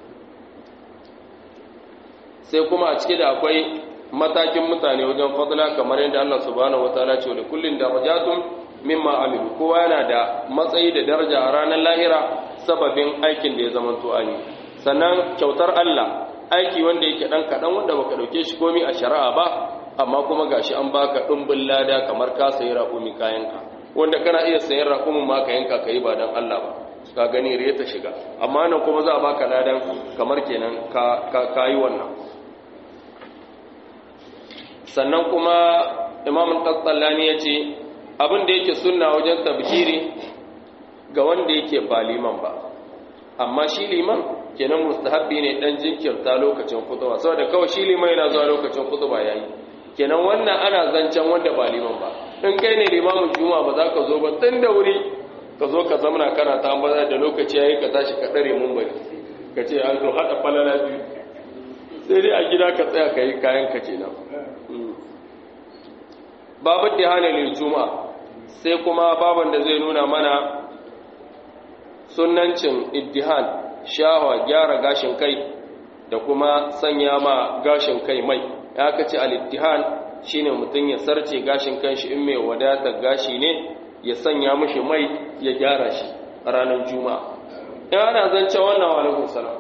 sai kuma a cike da akwai matakin mutane wajen fadala kamar yadda Allah subhanahu wataala ce da kullun darajatun mimma amilu kowa yana da matsayi da daraja a ranar lahira sababin aikin da ya zama to ani sannan kyautar Allah aiki wanda yake dan kadan wanda baka dauke shi komai a shari'a ba amma kuma gashi an baka dumbin lada kamar ka sayi raƙumi kayanka wanda kana iya sayan raƙumin ma ka yanka ka yi ba don Allah ba ka gani riya ta shiga amma nan kuma za a baka ladan kamar kenan ka yi wannan sannan kuma imamun ƙasallani ya ce abin da yake sunna wajen tabkiri ga wanda yake ba liman ba amma shi liman kenan mustahabbi ne dan jinkirta lokacin kutuba saboda kawai shi liman yana zuwa lokacin kutuba yayi kenan wannan ana zancen wanda ba liman ba in kai ne limamin juma'a ba za ka zo ba tun da wuri ka zo ka zamana kana ta ambaza da lokaci yayi ka tashi ka dare mun bari ka ce an zo hada falala biyu sai dai a gida ka tsaya ka yi kayan ka kenan babu da hana lil juma'a sai kuma baban da zai nuna mana sunnancin iddihan shawa gyara gashin kai da kuma sanya ma gashin kai mai ya kace al-iddihan shine mutum ya sarce gashin kanshi in mai wadata gashi ne ya sanya mishi mai ya gyara shi a ranar juma'a in ana zance wannan wa alaikum salam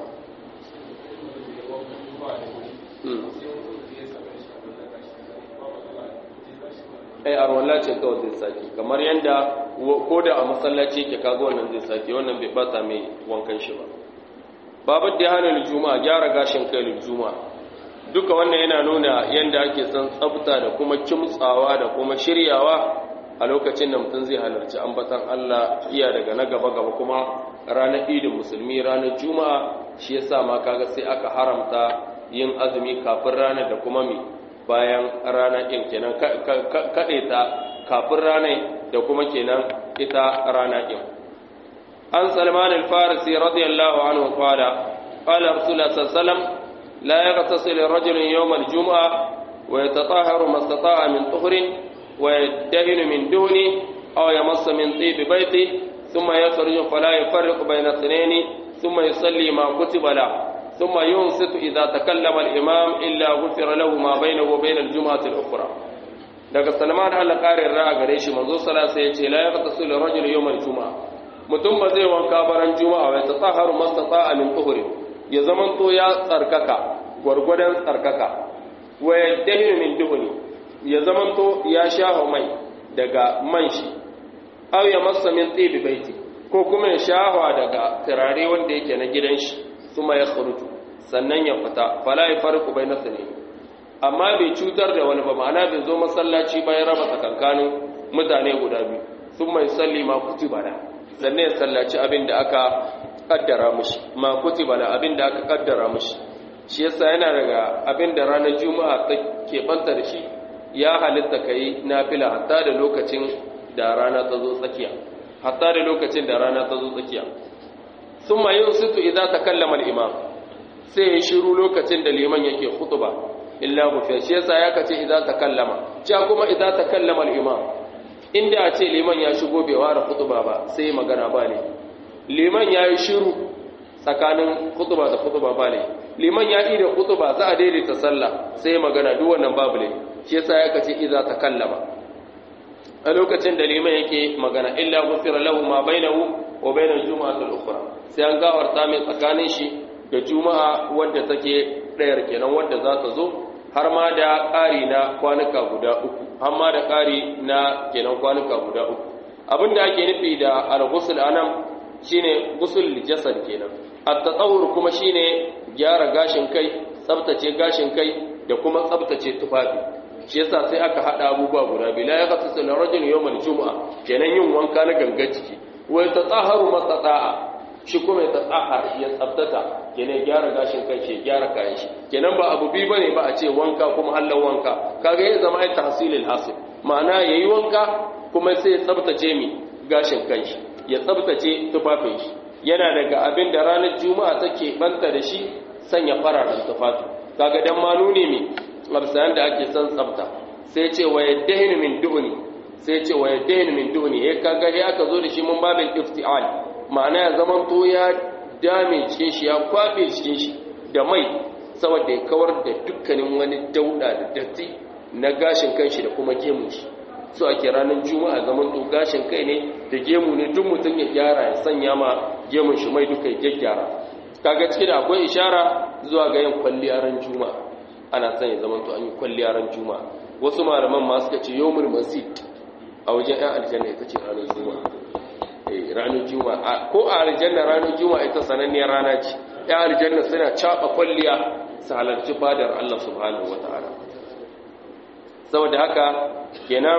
ai arwalla ce kawai zai sake kamar yadda ko da a masallaci ke kaga wannan zai sake wannan bai bata mai wankan shi ba babu da hana juma'a gyara gashin kai juma'a duka wannan yana nuna yadda ake son tsafta da kuma kimtsawa da kuma shiryawa a lokacin da mutum zai halarci ambatan Allah iya daga na gaba-gaba kuma ranar idin musulmi ranar juma'a shi yasa ma kaga sai aka haramta yin azumi kafin ranar da kuma mi bayan rana ɗin kenan kaɗe ta kafin ranar da kuma kenan ita rana ɗin an salman al-farisi radiyallahu anhu qala qala rasulullah sallallahu alaihi wasallam لا يغتسل الرجل يوم الجمعة ويتطهر ما استطاع من طهر ويدهن من دهن أو يمص من طيب بيته ثم يخرج فلا يفرق بين اثنين ثم يصلي ما كتب له ثم ينصت إذا تكلم الإمام إلا غفر له ما بينه وبين الجمعة الأخرى daga salman Allah ƙarin ra'a gare shi manzo sallallahu alaihi wasallam la yaqtasul rajul yawm al-jum'a mutum ba zai wanka baran juma'a wa yatahharu mastata'a min tuhri ya zamanto ya tsarkaka gwargwadon tsarkaka wa yaddahiru min duhuni ya zamanto ya shafa mai daga man shi aw ya massa min tibi baiti ko kuma ya shahwa daga turare wanda yake na gidan shi kuma ya khuruju sannan ya fita fala ya farqu baina sunayn amma bai cutar da wani ba ma'ana bai zo masallaci ba ya raba tsakankanin mutane guda biyu sun mai salli ma kutiba da sannan ya sallaci abin da aka kaddara mushi ma kutiba da abin da aka kaddara mushi shi yasa yana daga abin da ranar juma'a ta keɓanta da shi ya halitta ka yi nafila hatta da lokacin da rana ta zo tsakiya hatta da lokacin da rana ta zo tsakiya sun ma yin situ idan ta kallama imam sai ya shiru lokacin da liman yake hutuba illa gufiya shi yasa ya kace idan ta kallama ja kuma idan ta kallama imam inda a ce liman ya shigo bai ware hutuba ba sai magana ba ne liman ya yi shiru tsakanin hutuba da hutuba ba ne liman ya yi da hutuba za a daidaita sallah sai magana duk wannan babu ne shi yasa ya kace idan ta kallama a lokacin da liman yake magana illa gufira lahu ma bainahu wa bainal jumu'atil ukhra sai an gawarta mai tsakanin shi da juma'a wadda take ɗayar kenan wadda za ta zo har ma da ƙari na kwanuka guda uku har ma da ƙari na kenan kwanuka guda uku abinda ake nufi da al-ghusl anan shine ghusl jasad kenan at-tatawwur kuma shine gyara gashin kai tsaftace gashin kai da kuma tsaftace tufafi shi yasa sai aka hada abubuwa guda biyu la yaqtasu ar-rajulu yawm al-jum'a kenan yin wanka na gangan jiki wa tatahharu mastata'a shi kuma ya tsahar ya tsabtata kenan gyara gashin kai shi gyara kayan shi kenan ba abu biyu bane ba a ce wanka kuma hallan wanka kaga ya zama ai tahsilil hasil ma'ana yayi wanka kuma sai ya tsabtace mi gashin kai shi ya tsabtace tufafin shi yana daga abin da ranar juma'a take banta da shi sanya fararen tufafi kaga dan ma nune mi labsayan da ake son tsabta sai ce wa yaddahin min duhni sai ce wa yaddahin min duhni eh kaga ya aka zo da shi mun babin iftial ma'ana ya zaman to ya dame cikin shi ya kwabe cikin shi da mai saboda ya kawar da dukkanin wani dauda da datti na gashin kanshi da kuma gemun shi so ake ranar juma'a zaman to gashin kai ne da gemu ne duk mutum ya gyara ya sanya ma gemun shi mai duka ya gyara kaga cikin da akwai ishara zuwa ga yin kwalliya ran juma'a ana son ya zaman to an yi kwalliya ran juma'a wasu malaman ma suka ce yawmul masjid a wajen 'yan aljanna ita ce ranar juma'a ranar juma'a ko a aljanna ranar juma'a ita sananniyar rana ce ya aljanna suna caba kwalliya su halarci fadar Allah subhanahu wata'ala saboda haka kenan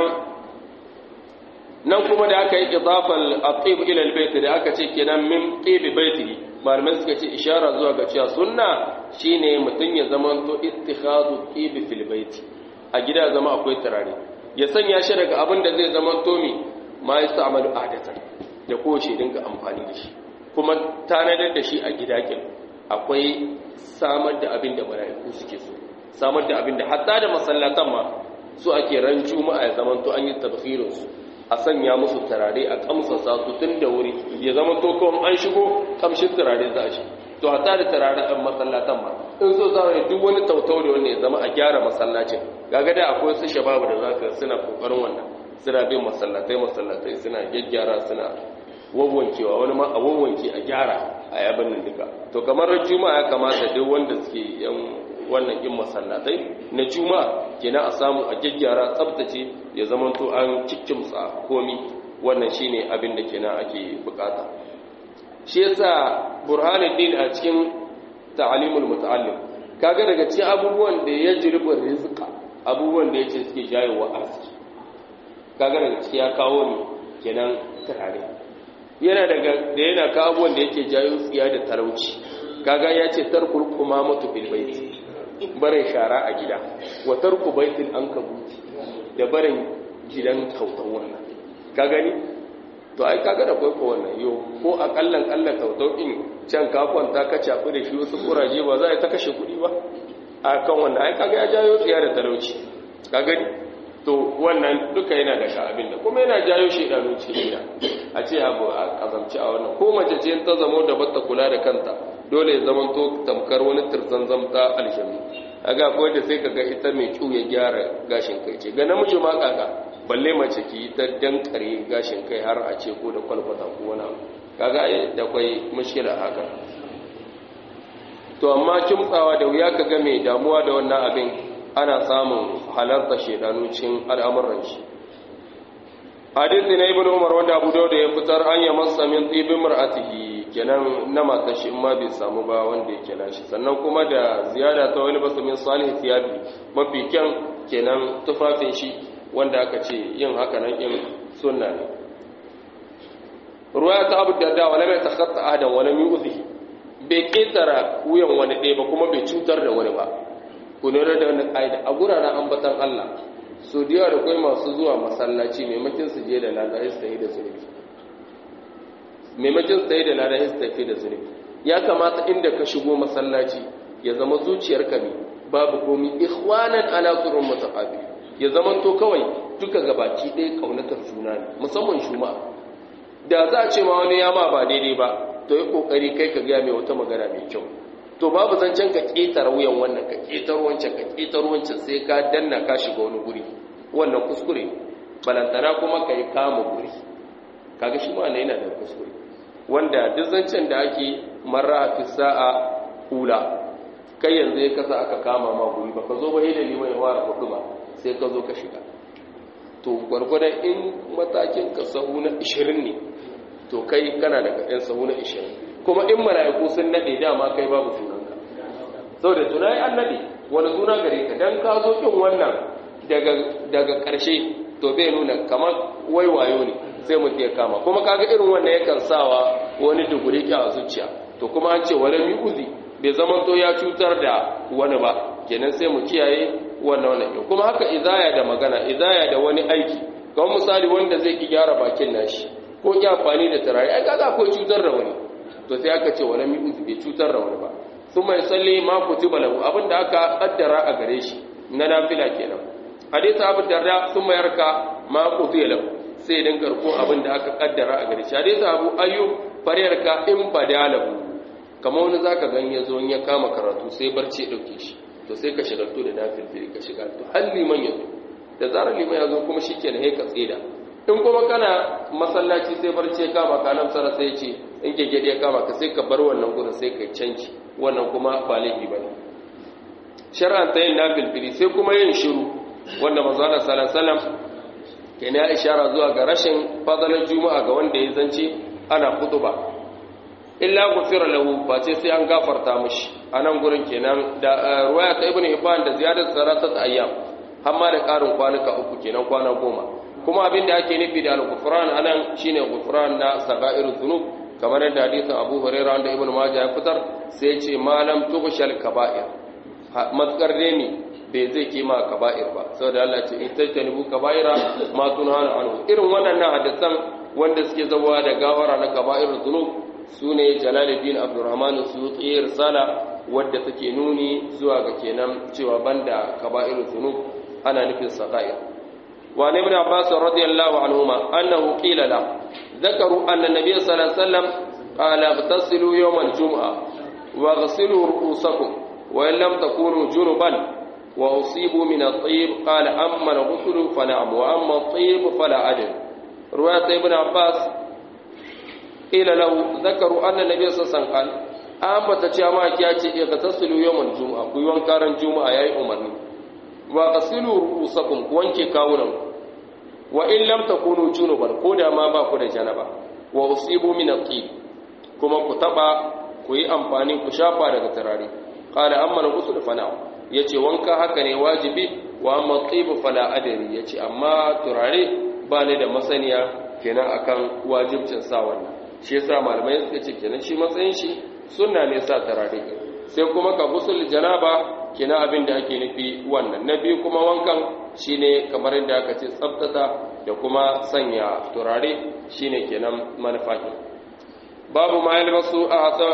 nan kuma da aka yi idafal atib ila albayt da aka ce kenan min tibi baitihi malamai suka ce ishara zuwa ga cewa sunna shine mutun ya zamanto ittikhadu tibi fil baiti a gida zama akwai turare ya sanya shi daga abin da zai zamanto mi ma yasta'malu adatan da kowace dinga amfani da shi kuma tanadar da shi a gidakin akwai samar da abin da mala'iku suke so samar da abin da hatta da masallatan ma su ake ran juma'a ya zaman to an yi tabkhirin su a sanya musu turare a kamsasa su tun da wuri ya zama to kawai an shigo kamshin turare za a shi to hatta da turare an masallatan ma in so za a duk wani tautau da wani ya zama a gyara masallacin gaga da akwai su shababu da zaka suna kokarin wannan suna bin masallatai masallatai suna gyaggyara suna wawwankewa wani ma a wawwanke a gyara a yabin nan duka to kamar juma'a ya kamata duk wanda suke yan wannan yin masallatai na juma'a kenan a samu a gyaggyara tsabtace ya zama to an cikkimsa komi wannan shine abin da kenan ake bukata shi yasa burhanuddin a cikin ta'alimul muta'allim kaga daga cikin abubuwan da ya jirba rizqa abubuwan da yace suke jayowa arziki kaga daga ciki ya kawo ni kenan turare yana daga da yana kawo abubuwan da yake jayo tsiya da talauci kaga ya ce tarkul kumamatu bil baiti barin shara a gida wa tarku baitil ankabuti da barin gidan tautan wannan ka gani to ai kaga da kai ko wannan yo ko akallan kalla tautau din can ka kwanta ka cafi da shi wasu kuraje ba za a ta kashe kuɗi ba a kan wannan ai kaga ya jayo tsiya da talauci ka gani to wannan duka yana da abin da kuma yana jayo shedanu cikin gida a ce abu a kazamci a wannan ko mace ce ta zamo da bata kula da kanta dole ya zama to tamkar wani tirzan zamta alshami aga ko da sai kaga ita mai kiu ya gyara gashin kai ce ga namiji ma kaga balle mace ki ta dankare gashin kai har a ce ko da kwalkwata ko wani abu kaga da kwai mushkila haka to amma kimtsawa da wuya kaga mai damuwa da wannan abin ana samun halarta shedanu cikin al'amuran shi hadisi na ibnu umar wanda abu dawud ya fitar an ya masa min tibin mar'atihi kenan na matar shi in ma bai samu ba wanda yake nashi sannan kuma da ziyada ta wani basu min salih thiyabi mafi kyan kenan tufafin shi wanda aka ce yin haka nan in sunna ne ruwaya ta abu darda wala mai takhatta ahadan wala min uzihi bai ketara wuyan wani ɗaya ba kuma bai cutar da wani ba ku lura da wannan ƙa'ida a guraren ambatan Allah so da yawa da kai masu zuwa masallaci maimakin su je da lada su tafi da zunubi maimakin su tafi da lada su tafi da zunubi ya kamata inda ka shigo masallaci ya zama zuciyarka ne babu komi ikhwanan ala surun mutaqabil ya zama to kawai duka gabaki ɗaya kaunatar juna ne musamman juma'a da za a ce ma wani ya ma ba daidai ba to yi kokari kai ka gaya mai wata magana mai kyau to babu zancen ka ƙetare wuyan wannan ka ƙetare wancan ka ƙetare wancan sai ka danna ka shiga wani guri wannan kuskure balantana kuma ka yi kama guri kaga shi ma yana da kuskure wanda duk zancen da ake marra fi sa'a hula kai yanzu ya kasa aka kama ma guri ba ka zo ba da liman ya fara hudu ba sai ka zo ka shiga to gwargwadon in matakin ka sahu na 20 ne to kai kana daga ɗan sahu na 20 kuma in mala'iku sun nade dama kai babu sunanka saboda tunai an nade wani suna gare ka dan ka zo kin wannan daga daga ƙarshe to bai nuna kamar waiwayo ne sai mutum ya kama kuma kaga irin wannan yakan sawa wani duguri ki a zuciya to kuma an ce wala uzi bai zama to ya cutar da wani ba kenan sai mu kiyaye wannan wannan kuma haka izaya da magana izaya da wani aiki kamar misali wanda zai ki gyara bakin nashi ko ki amfani da turare ai kaga akwai cutar da wani to sai aka ce wala mi uzu bai cutar da wani ba sun mai salli ma kutiba lahu abinda aka kaddara a gare shi na nafila kenan hadisi abu darda sun mai yarka ma kutiya lahu sai din karko abinda aka kaddara a gare shi hadisi abu ayyub fariyarka in badalahu kamar wani zaka gan ya zo ya kama karatu sai barci ya dauke shi to sai ka shagaltu da nafil ka shiga to har liman ya zo da zarar liman ya zo kuma shikenan sai ka tsida in kuma kana masallaci sai barci ya kama ka nan sara sai ce in gegede ya kama ka sai ka bar wannan gurin sai ka canci wannan kuma ba laifi bane shar'an ta yin nafil fili sai kuma yin shiru wanda manzo Allah sallallahu alaihi wasallam kenan ya ishara zuwa ga rashin fadalar juma'a ga wanda ya zance ana kutuba illa gufira lahu face sai an gafarta mishi anan gurin kenan da ruwaya ta ibnu hibban da ziyadat salatat ayyam hamma da karin kwanuka uku kenan kwana goma kuma abin da ake nufi da al-ghufran anan shine ghufran na sagairu dhunub kamar yadda hadisin Abu Hurairah wanda Ibn Majah ya fitar sai ya ce malam tughshal kaba'ir matkar ne bai zai kima kaba'ir ba saboda Allah ce in tajtanibu kaba'ira ma tunhana anhu irin wannan hadisan wanda suke zawa da gawara na kaba'ir dhunub sune Jalaluddin Abdurrahman Suyuti risala wadda take nuni zuwa ga kenan cewa banda kaba'ir dhunub ana nufin sagair وعن ابن عباس رضي الله عنهما أنه قيل له ذكروا أن النبي صلى الله عليه وسلم قال اغتسلوا يوم الجمعة واغسلوا رؤوسكم وإن لم تكونوا جنبا وأصيبوا من الطيب قال أما الغسل فنعم وأما الطيب فلا أجل رواية ابن عباس قيل له ذكروا أن النبي صلى الله عليه وسلم قال أما تشامع كياتي اغتسلوا يوم الجمعة كيوان كارن جمعة يا أمرني wa qasilu ru'usakum ku wanke kawunan wa in lam takunu junuban ko da ma ba ku da janaba wa usibu min at-tib kuma ku taba ku yi amfani ku shafa daga turare qala amma al-ghusl fa na'am yace wanka haka ne wajibi wa amma at-tib fala adri yace amma turare ba ne da masaniya kenan akan wajibcin sa wannan shi yasa malamai suka ce kenan shi matsayin shi sunna ne sa turare sai kuma ka gusul janaba kina abin da ake nufi wannan na biyu kuma wankan shine kamar yadda aka ce tsabtata da kuma sanya turare shine kenan manufakin babu ma yalbasu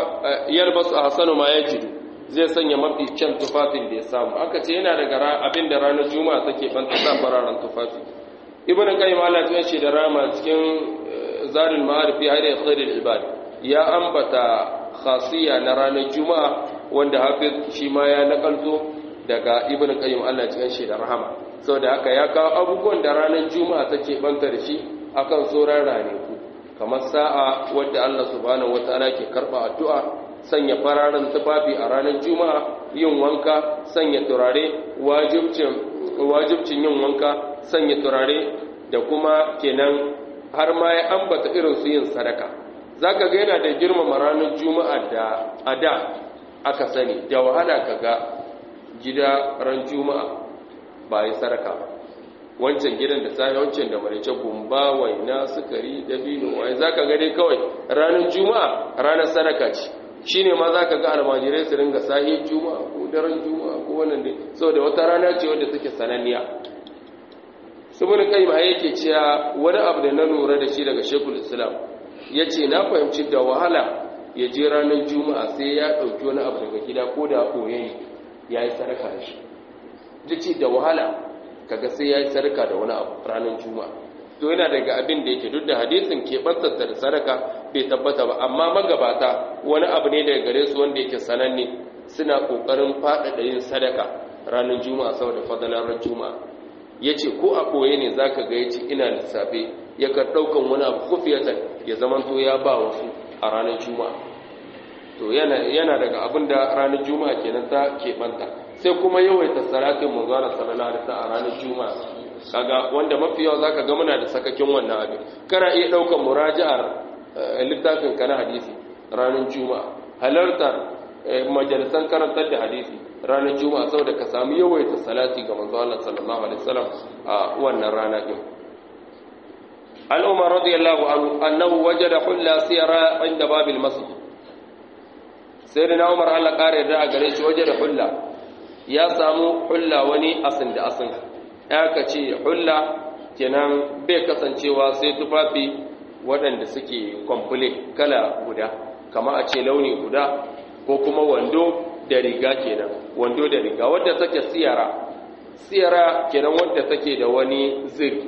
a hasanu ma yajidu zai sanya mafi kyan tufafin da ya samu aka ce yana daga abin da ranar juma'a take banta sa fararen tufafi ibn qayyim Allah ya ce da rama cikin zarin ma'arifi hayda khairul ibad ya ambata khasiya na ranar juma'a wanda hafiz shi ma ya nakalto daga ibn qayyim Allah cikin shi da rahama saboda haka ya kawo abubuwan da ranar juma'a take banta da shi akan sauran ranaku kamar sa'a wadda Allah subhanahu wataala ke karba addu'a sanya fararen tufafi a ranar juma'a yin wanka sanya turare wajibcin wajibcin yin wanka sanya turare da kuma kenan har ma ya ambata irin su yin sadaka zaka ga yana da girmama ranar juma'a da ada aka sani da wahala kaga gida ran juma'a ba yi sadaka ba wancan gidan da sai wancan da marice gumba waina sukari dabino wai zaka ga dai kawai ranar juma'a ranar sadaka ce shine ma zaka ga almajirai su ringa sahi juma'a ko daren juma'a ko wannan dai saboda wata rana ce wadda take sananniya saboda kai ma yake cewa wani abu da na lura da shi daga Sheikhul Islam yace na fahimci da wahala ya je ranar juma'a sai ya dauki wani abu daga gida ko da koyayi yayi sadaka da shi dace da wahala kaga sai ya yi sadaka da wani abu ranar juma'a to yana daga abin da yake duk da hadisin ke bantsanta da sadaka bai tabbata ba amma magabata wani abu ne daga gare su wanda yake sananne suna kokarin faɗaɗa yin sadaka ranar juma'a saboda fadalar ran juma'a yace ko a koye ne zaka ga yace ina lissafe yakan ɗaukan wani abu kufiyatan ya zamanto ya ba wasu a ranar juma'a to yana yana daga abin da ranar juma'a kenan ta keɓanta sai kuma yawaita salatin manzana sallallahu alaihi wasallam a ranar juma'a kaga wanda mafi yawa zaka ga muna da sakakin wannan abin kana iya daukan muraji'ar littafin kana hadisi ranar juma'a halartar majalisan karantar da hadisi ranar juma'a saboda ka samu yawaita salati ga manzo Allah sallallahu alaihi wasallam a wannan rana din an umar radiyallahu anhu annahu wajada hulla siyara inda babil masjid sayyidina umar Allah kare da gare shi wajada hulla ya samu hulla wani asin da asin ya ka ce hulla kenan bai kasancewa sai tufafi waɗanda suke kwamfule kala guda kama a ce launi guda ko kuma wando da riga kenan wando da riga wadda take siyara siyara kenan wadda take da wani zir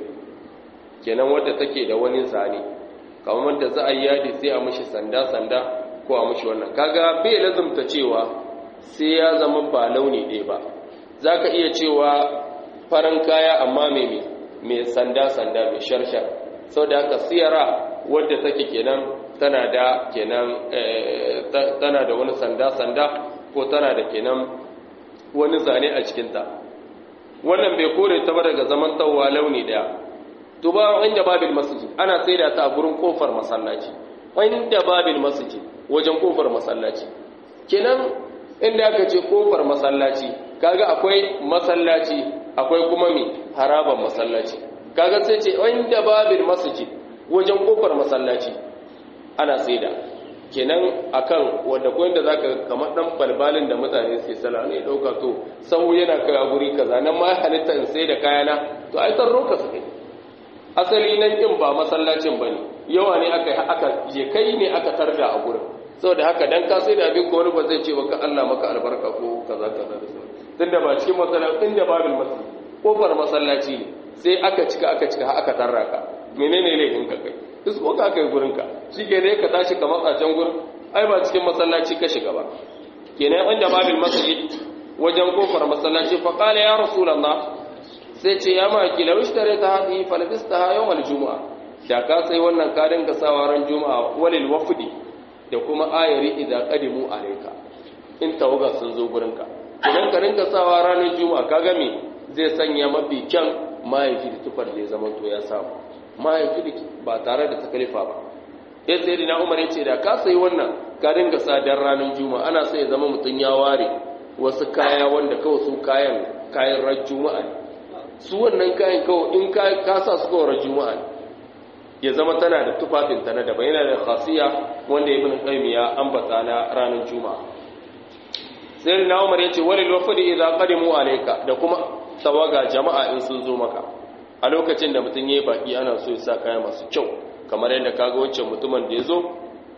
kenan wadda take da wani zane kamar da za a yi yadi sai a mishi sanda-sanda ko a mishi wannan kaga bai lazumta cewa sai ya zama ba launi ɗaya ba za ka iya cewa farin kaya amma mai mai sanda-sanda mai sharshar sau da haka siyara wadda take kenan tana da kenan tana da wani sanda-sanda ko tana da kenan wani zane a cikinta wannan bai kore ta ba daga zaman tawwa launi ɗaya to ba inda babil masjid ana saida ta a gurin kofar masallaci inda babil masjid wajen kofar masallaci kenan inda aka ce kofar masallaci kaga akwai masallaci akwai kuma mi haraban masallaci kaga sai ce inda babil masjid wajen kofar masallaci ana saida kenan akan wanda ko inda zaka kamar dan balbalin da mutane suke sala ne dauka to sau yana kai a guri kaza nan ma halitta in sai da kayana to ai san roka su kai asali nan din ba masallacin bane yawa ne aka aka je kai ne aka tarda a gurin saboda haka dan ka sai da abin ko wani ba zai ce baka Allah maka albarka ko kaza kaza da sauran tunda ba cikin masallaci inda babil masjid kofar masallaci ne sai aka cika aka cika aka tarra ka menene laifin ka kai isko ka kai gurin ka shike dai ka tashi ka matsa can gurin ai ba cikin masallaci ka shiga ba kenan inda babil masjid wajen kofar masallaci fa qala ya rasulullah sai ce ya maki law ishtarayta hadhihi falabistaha yawm aljum'a da ka sai wannan ka dinga sawa ran juma'a walil wafdi da kuma ayari idan qadimu alayka in tawaga sun zo gurinka idan ka rinka sawa ranar juma'a ka game zai sanya mafi kyan mahaifi da tufar da ya zama to ya samu mahaifi da ba tare da takalifa ba ya sai da umar ya ce da ka sayi wannan ka dinga sa dan ranar juma'a ana sai ya zama mutum ya ware wasu kaya wanda kawai su kayan kayan ran juma'a ne su wannan kayan kawai in ka sa su kawai ran juma'a ne ya zama tana da tufafinta na daban yana da khasiya wanda ibn qayyim ya ambata na ranar juma'a sai na umar yace walil wafdi idza qadimu alayka da kuma tawaga jama'a in sun zo maka a lokacin da mutun yayi baki ana so ya sa kaya masu kyau kamar yadda kaga wancan mutumin da yazo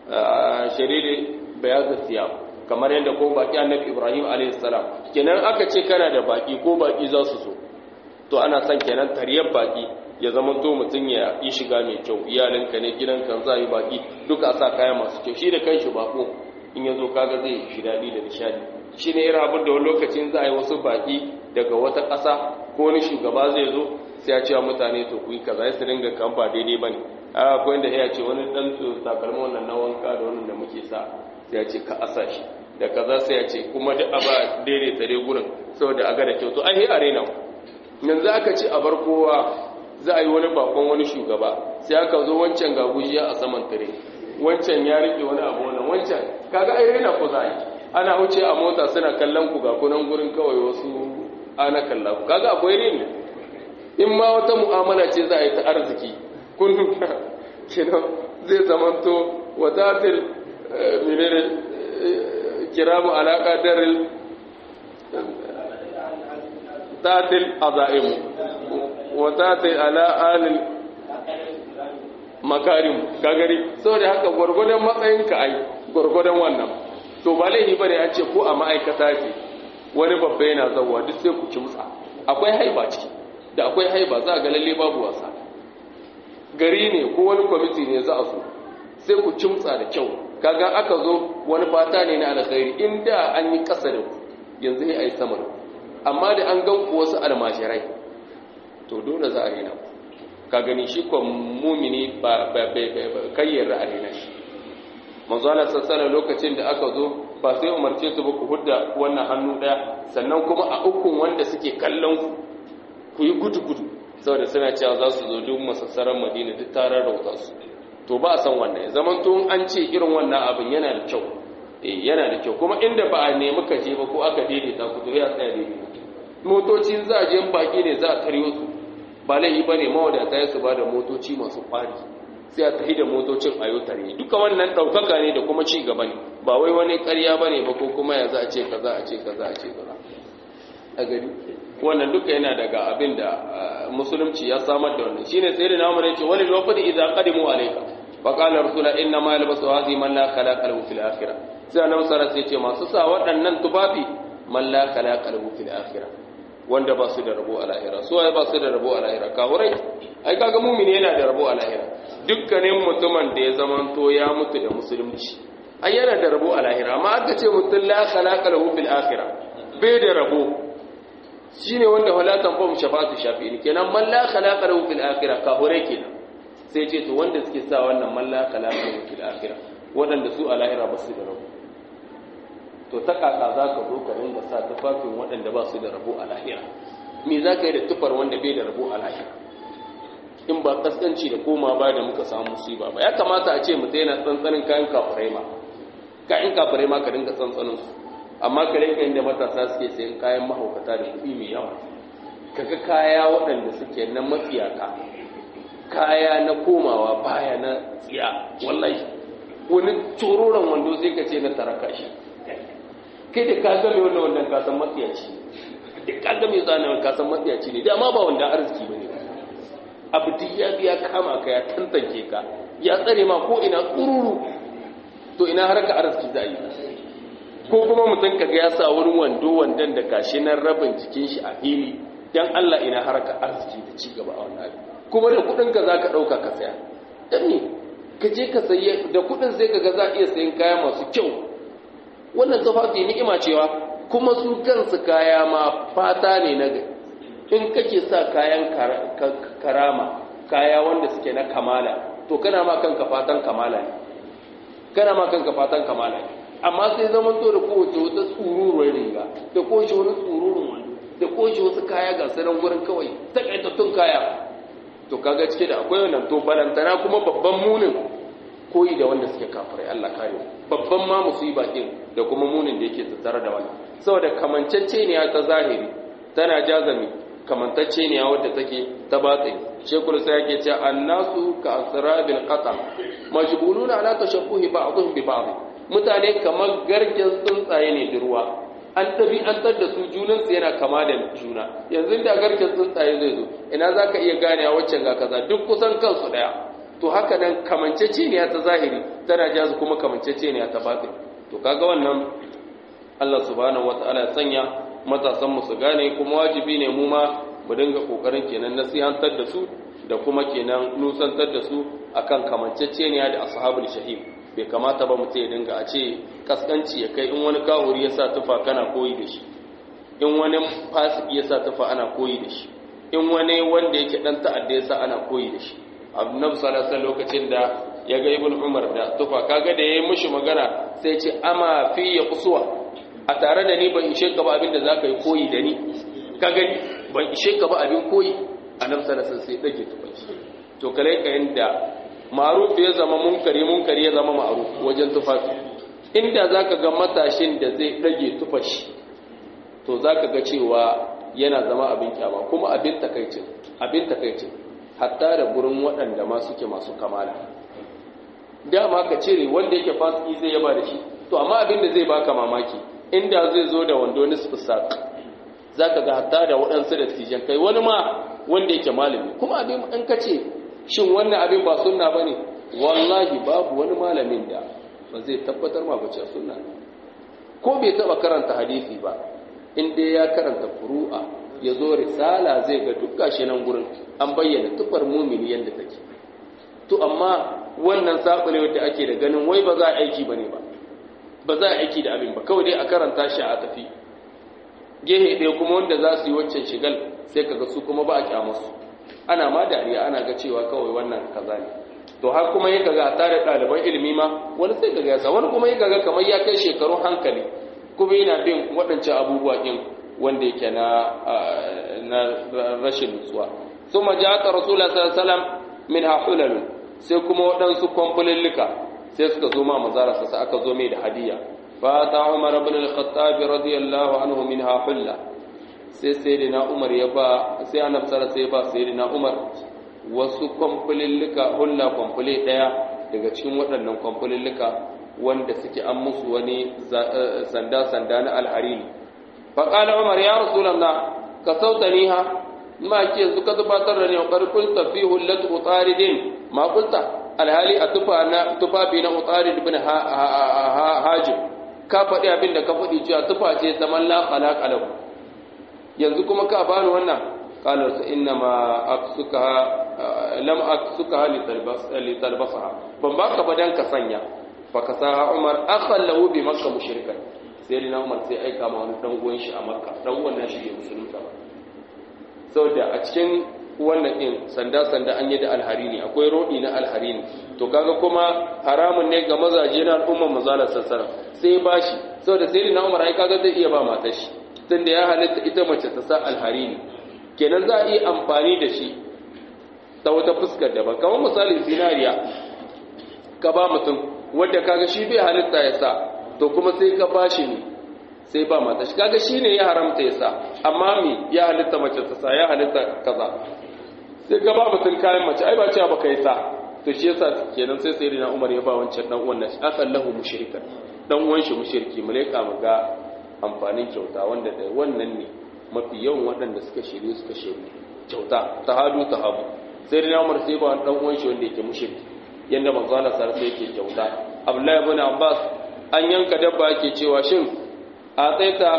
shariri bayaz siyam kamar yadda ko baki annabi ibrahim alayhi salam kenan aka ce kana da baki ko baki za su so to ana son kenan tariyar baki ya zama to mutum ya yi shiga mai kyau iyalinka ne gidanka za yi baki duka a sa kaya masu kyau shi da kanshi bako in ya zo kaga zai shi daɗi da nishadi shi ne irin abin da wani lokacin za a yi wasu baki daga wata ƙasa ko wani shugaba zai zo sai ya ce wa mutane to ku yi kaza ya su dinga kan ba daidai ba ne a akwai inda ya ce wani ɗan takalmin wannan na wanka da wannan da muke sa sai ya ce ka asa shi da kaza sai ya ce kuma duk a ba daidaita dai gurin saboda a ga da kyau to ai a rena yanzu aka ce a bar kowa za a yi wani bakon wani shugaba sai aka zo wancan ga gujiya a saman tare wancan ya rike wani abu wannan wancan kaga ai rena ku za ana wuce a mota suna kallon ku ga kunan gurin kawai wasu ana kalla ku kaga akwai reni in ma wata mu'amala ce za a yi ta arziki kun kenan zai zamanto wadatil menene kiramu alaka daril tatil azaimu wa tatil ala alil makarim kagari saboda haka gwargwadon matsayinka ai gwargwadon wannan to ba laifi bane an ce ko a ma'aikata ce wani babba yana zawwa duk sai ku kimtsa akwai haiba ciki da akwai haiba za a ga lalle babu wasa gari ne ko wani kwamiti ne za a so sai ku kimtsa da kyau kaga aka zo wani fata ne na alkhairi inda an yi kasa da ku yanzu ne a yi sama da ku amma da an gan ku wasu almashirai to dole za a rena ku ka gani shi ko mumini ba kayyar a rena shi manzo Allah sassana lokacin da aka zo ba sai umarce su ba ku hudda wannan hannu daya sannan kuma a ukun wanda suke kallon ku ku yi gudu-gudu saboda suna cewa za su zo duk masassaran madina duk tarar rauta su to ba a san wannan ya zaman to an ce irin wannan abin yana da kyau eh yana da kyau kuma inda ba a nemi ka je ba ko aka daidaita ku to ya tsaya daidai motoci za a je baki ne za a taryo su ba laifi ba ne mawadata ya su ba da motoci masu kwari sai a tafi da motocin a yau tare duka wannan ɗaukaka ne da kuma ci gaba ne ba wai wani ƙarya ba ne ba ko kuma ya za a ce kaza a ce kaza a ce kaza a gari wannan duka yana daga abin da musulunci ya samar da wannan shine sai da namu ne ce wani lokaci idza qadimu alayka fa qala rasula inna ma yalbasu hadhi man la khalaqa lahu fil akhirah sai annabi sallallahu alaihi ce masu sa waɗannan tufafi man la khalaqa lahu fil akhirah wanda ba su da rabo a lahira su ai ba su da rabo a lahira kawurai ai kaga mumini yana da rabo a lahira dukkanin mutumin da ya zamanto ya mutu da musulunci ai yana da rabo a lahira amma aka ce mutum la khalaqa lahu fil akhirah bai da rabo shine wanda wala tanfa'u shafa'atu shafi'in kenan man la khalaqa lahu fil akhirah kahurai kenan sai ce to wanda suke sa wannan man la khalaqa lahu fil akhirah wadanda su a lahira ba su da rabo to ta kaka za ka zo ka ringa sa tufafin waɗanda ba su da rabo a lahira me za ka yi da tufar wanda bai da rabo a lahira in ba kaskanci da koma ba da muka samu musiba ba ya kamata a ce mutum yana tsantsanin kayan kafirai ma kayan kafirai ma ka dinga tsantsanin su amma ka rinka inda matasa suke sayan kayan mahaukata da kuɗi mai yawa kaga kaya waɗanda suke na matsiyaka kaya na komawa baya na tsiya wallahi wani tsororon wando sai ka ce na taraka shi kai da ka game wannan wannan kasan matsiyaci da ka game zanen kasan matsiyaci ne dama ba wanda arziki ba ne abu duk ya biya kama ka ya tantance ka ya tsare ma ko ina tsururu to ina har ka arziki za a yi ko kuma mutum ka ga ya sa wani wando wandon da gashi nan rabin jikin shi a fili dan Allah ina har ka arziki da ci gaba a wannan abin kuma da kudin ka zaka dauka ka saya dan ne ka je ka saye da kudin sai ka ga za a iya sayan kaya masu kyau wannan tufafi ni'ima cewa kuma su kansu kaya ma fata ne na gari in kake sa kayan karama kaya wanda suke na kamala to kana ma kanka fatan kamala ne kana ma kanka fatan kamala ne amma sai zaman to da kowace wata tsururuwar riga da kowace wani tsururun wani da kowace wasu kaya ga sanan gurin kawai takaitattun kaya to kaga cike da akwai wannan to balantana kuma babban munin koyi da wanda suke kafirai Allah kare babban ma musiba din da kuma munin da yake tattare da wannan saboda kamanceceniya ta zahiri tana jazami kamantacceniya wadda take ta batsi shekul sai yake cewa annasu ka asrabil qata majbuluna ala tashabbuhi ba'dhum bi ba'd mutane kamar garken tsuntsaye ne da ruwa an tabi an tar da su junan su yana kama da juna yanzu da garken tsuntsaye zai zo ina zaka iya gane waccan ga kaza duk kusan kansu daya to haka nan kamanceceniya ta zahiri tana jazu kuma kamanceceniya ta batsi to kaga wannan Allah subhanahu wataala ya sanya matasan mu su gane kuma wajibi ne mu ma mu dinga kokarin kenan nasihantar da su da kuma kenan nusantar da su akan kamanceceniya da ashabul shahim bai kamata ba mutum ya dinga a ce kaskanci ya kai in wani kahuri ya sa tufa kana koyi da shi in wani fasiki ya sa tufa ana koyi da shi in wani wanda yake dan ta'adda ya sa ana koyi da shi annabi sallallahu alaihi lokacin da ya ga ibn umar da tufa kaga da yayi mushi magana sai ce ama fi ya kusuwa a tare da ni ban ishe ka ba abin da zaka yi koyi da ni ka gani ban ishe ka ba abin koyi annabi sallallahu alaihi sai dage tufan shi to kale ka inda ma'ruf ya zama munkari munkari ya zama ma'ruf wajen tufafi inda zaka ga matashin da zai dage tufan shi to zaka ga cewa yana zama abin kyama kuma abin takaicin abin takaicin hatta da gurin waɗanda ma suke masu kamala dama ka cire wanda yake fasiki zai yaba da shi to amma abin da zai baka mamaki inda zai zo da wando nisfu saq zaka ga hatta da waɗansu da tijan kai wani ma wanda yake malami kuma abin in ka ce shin wannan abin ba sunna bane wallahi babu wani malamin da ba zai tabbatar ma ba ce sunna ko bai taba karanta hadisi ba in dai ya karanta furu'a ya zo risala zai ga duk gashi nan gurin an bayyana tufar mumini yadda take to amma wannan saɓulewar da ake da ganin wai ba za a aiki ba ne ba ba za a aiki da abin ba kawai dai a karanta shi a tafi gehe ɗaya kuma wanda za su yi waccan shigal sai kaga su kuma ba a kyamarsu ana ma dariya ana ga cewa kawai wannan kaza ne to har kuma yi kaga a tare ɗaliban ilimi ma wani sai kaga yasa wani kuma yi kaga kamar ya kai shekarun hankali kuma yana bin waɗancan abubuwa ɗin wanda yake na rashin nutsuwa sun majata rasulullah sallallahu alaihi wasallam min hahulalun sai kuma waɗansu kwamfulillika sai suka zo ma mazararsa sai aka zo mai da hadiya fa ta umar ibn al-khattab radiyallahu anhu minha hulla sai sayyidina umar ya ba sai annabi sallallahu alaihi ba sayyidina umar wasu kwamfulillika hulla kwamfule daya daga cikin waɗannan kwamfulillika wanda suke an musu wani sanda sanda na alharini fa qala umar ya rasulullah ka sautaniha ma ke yanzu ka zubatar da ne wa kulta fi hullatu utaridin ma kulta alhali a tufa na tufafi na utarid ibn hajib ka faɗi abin da ka faɗi cewa tufa ce zaman la khalaqa lahu yanzu kuma ka bani wannan qala sa inna ma aksuka lam aksuka li talbas li talbasaha ban baka ba dan ka sanya fa kasaha umar akhan lahu bi makkah mushrikan sai dina umar sai aika ma wani dan uwan shi a makka dan uwan nashi bai musulunta ba saboda a cikin wannan din sanda-sanda an yi da alharini akwai rodi na alharini to kaga kuma haramun ne ga mazaje na al'ummar mazalar sassara sai ba shi saboda sai na umar ai kaga zai iya ba matar shi tunda ya halitta ita mace ta sa alharini kenan za a iya amfani da shi ta wata fuskar daban kamar misali zinariya ka ba mutum wadda kaga shi bai halitta ya sa to kuma sai ka ba shi ne sai ba mata shi kaga shine ya haramta ya sa amma mi ya halitta mace ta sa ya halitta kaza sai ka ba mutum kayan mace ai ba cewa baka yi sa to shi yasa kenan sai sai na Umar ya ba wancan dan uwan nashi akan lahu mushrikan dan uwan shi mushriki malaika mu ga amfanin kyauta wanda da wannan ne mafi yawan waɗanda suka shirye suka shirye kyauta tahadu tahabu sai na Umar sai ba dan uwan shi wanda yake mushriki yanda manzo Allah sallallahu alaihi yake kyauta Abdullahi ibn Abbas an yanka dabba yake cewa shin a tsaita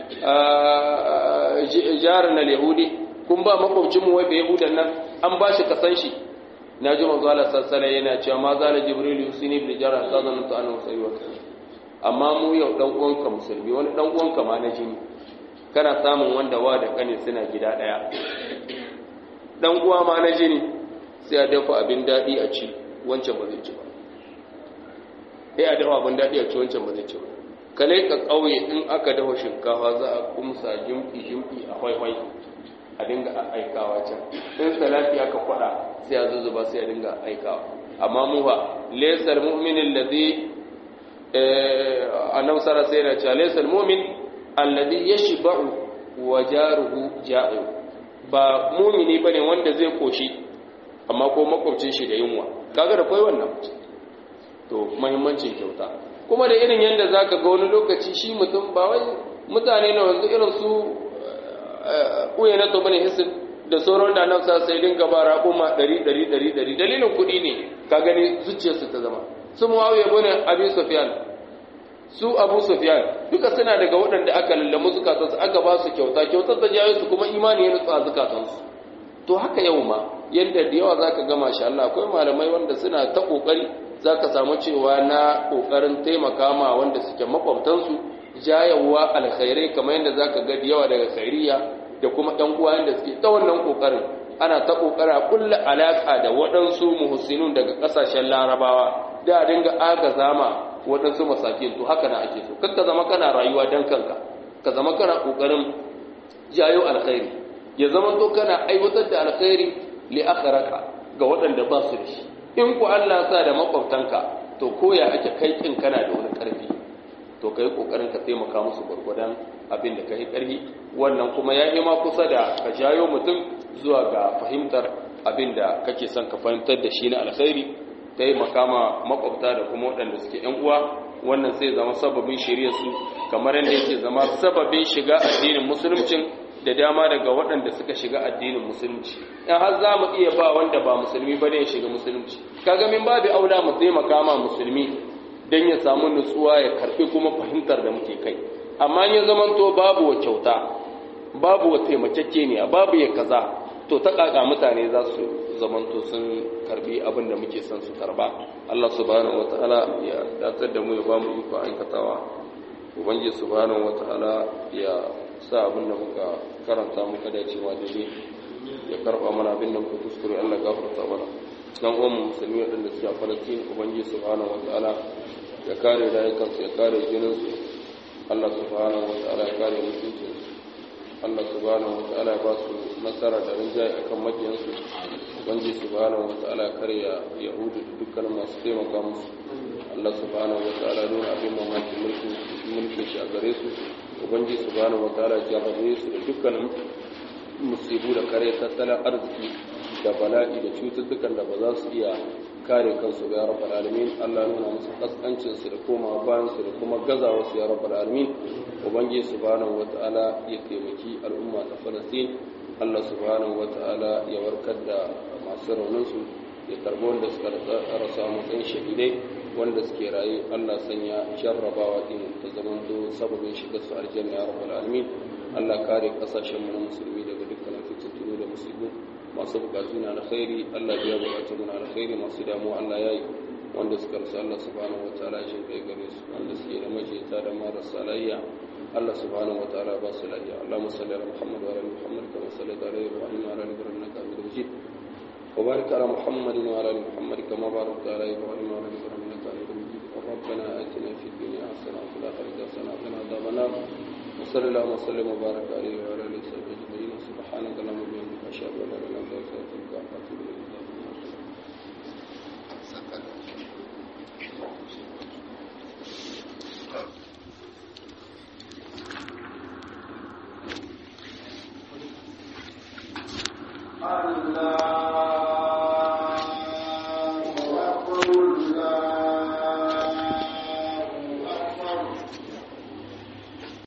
jarin al-yahudi kun ba makwabcinmu wai bai yahudan nan an ba shi kasan shi na ji manzo Allah sassala yana cewa ma zala jibril yusini bil jara sadan ta annahu sayyid wa amma mu yau dan uwanka musulmi wani dan uwanka ma na jini kana samun wanda wa da kane suna gida daya dan uwa ma na jini sai a dafa abin dadi a ci wancan ba zai ci ba sai a dafa abin dadi a ci wancan ba zai ci ba kale ka kauye in aka dafa shinkafa za a kumsa jimki jimki a hwaihwai a dinga aikawa can in salati aka kwada sai a zuzuba sai a dinga aikawa amma mu fa laysal mu'minin ladhi annabi sara sai ya ce laysal mu'min alladhi yashba'u wa jaruhu ja'i ba mu'mini bane wanda zai koshi amma ko makwabcin shi da yunwa kaga da kai wannan to muhimmancin kyauta kuma da irin yanda zaka ga wani lokaci shi mutum ba wai mutane na wanzu irin su uye na tobani hisin da sauran da nan sai dinga ba raƙuma ɗari ɗari ɗari ɗari dalilin kuɗi ne ka gani zuciyarsu ta zama su muawiya bane abi sufyan su abu sufyan duka suna daga waɗanda aka lallamu zukatansu aka ba su kyauta kyautar ta jawo su kuma imani ya nutsa zukatansu to haka yau ma yadda da yawa zaka ga masha Allah akwai malamai wanda suna ta kokari zaka samu cewa na kokarin taimaka ma wanda suke makwabtansu jayawa alkhairai kamar yadda zaka ga da yawa daga khairiya da kuma ɗan uwa yadda suke ta wannan kokarin ana ta kokara kulla alaka da waɗansu muhsinun daga ƙasashen larabawa da dinga agaza ma waɗansu masakin to haka na ake so kar ka zama kana rayuwa dan kanka ka zama kana kokarin jayo alkhairi ya zama to kana aiwatar da alkhairi li akharaka ga waɗanda ba su da shi in ku Allah sa da makwabtanka to koya ake kai kin kana da wani karfi to kai kokarin ka taimaka musu gurgudan abin da kai karfi wannan kuma ya yi ma kusa da ka jayo mutum zuwa ga fahimtar abin da kake son ka fahimtar da shi na alkhairi taimaka ma makwabta da kuma waɗanda suke ‘yan uwa wannan sai zama sababin shirya su kamar yadda yake zama sababin shiga addinin musuluncin da dama daga waɗanda suka shiga addinin musulunci in har za mu iya ba wanda ba musulmi ba ne ya shiga musulunci kaga min babu aula mu taimaka ma musulmi don ya samu nutsuwa ya karɓi kuma fahimtar da muke kai amma ya zamanto babu wa kyauta babu wa taimakekeniya babu ya kaza to ta kaka mutane za su zamanto sun karbi abin da muke son su karba Allah subhanahu wataala ya datsar da mu ya bamu iko aikatawa ubangiji subhanahu wataala ya sa abin da muka karanta muka dacewa da shi ya karba mana abin da muka kuskure Allah gafarta mana dan uwan musulmi wadanda suke a Palestine ubangiji subhanahu wataala ya kare rayukansu ya kare jininsu Allah subhanahu wataala ya kare mutuncinsu Allah subhanahu wata'ala ba su nasara da rinjaye akan makiyansu ubangiji subhanahu wata'ala karya yahudu da dukkan masu taimaka musu Allah subhanahu wata'ala nuna abin mamaki mulkin mulkin shi a gare su ubangiji subhanahu wata'ala ya jarrabe su da dukkan musibu da kare tattalin arziki da bala'i da cututtukan da ba za su iya kare kansu ga rabbal alamin Allah nuna musu kaskancin su da koma bayan su da kuma gazawa su ya rabbal alamin ubangiji subhanahu wataala ya taimaki al'umma ta Falastin Allah subhanahu wataala ya warkar da masu raunin su ya karbi wanda suka rasa matsayin shahidai wanda suke raye Allah sanya jarrabawa din ta zaman do sababin shiga su aljanna ya rabbal alamin Allah kare kasashen mu na musulmi daga dukkan fitintunu da musibu masu bukatu na alkhairi Allah biya bukatu na alkhairi masu damuwa Allah ya yi wanda suka rasu Allah subhanahu wataala shi kai gare su wanda suke da majeta da marasa lafiya Allah subhanahu wataala ba su lafiya Allahumma salli ala Muhammad wa ala Muhammad kama sallaita ala Ibrahim wa ala ali Ibrahim innaka Hamidum Majid wa barik ala Muhammad wa ala ali Muhammad kama barakta ala Ibrahim wa ala ali Ibrahim innaka Hamidum Majid ربنا آتنا في الدنيا حسنة وفي الآخرة حسنة وقنا عذاب النار وصلى الله وسلم وبارك عليه وعلى آله وصحبه أجمعين سبحانك اللهم وبحمدك أشهد أن لا إله إلا أنت أستغفرك وأتوب إليك Allah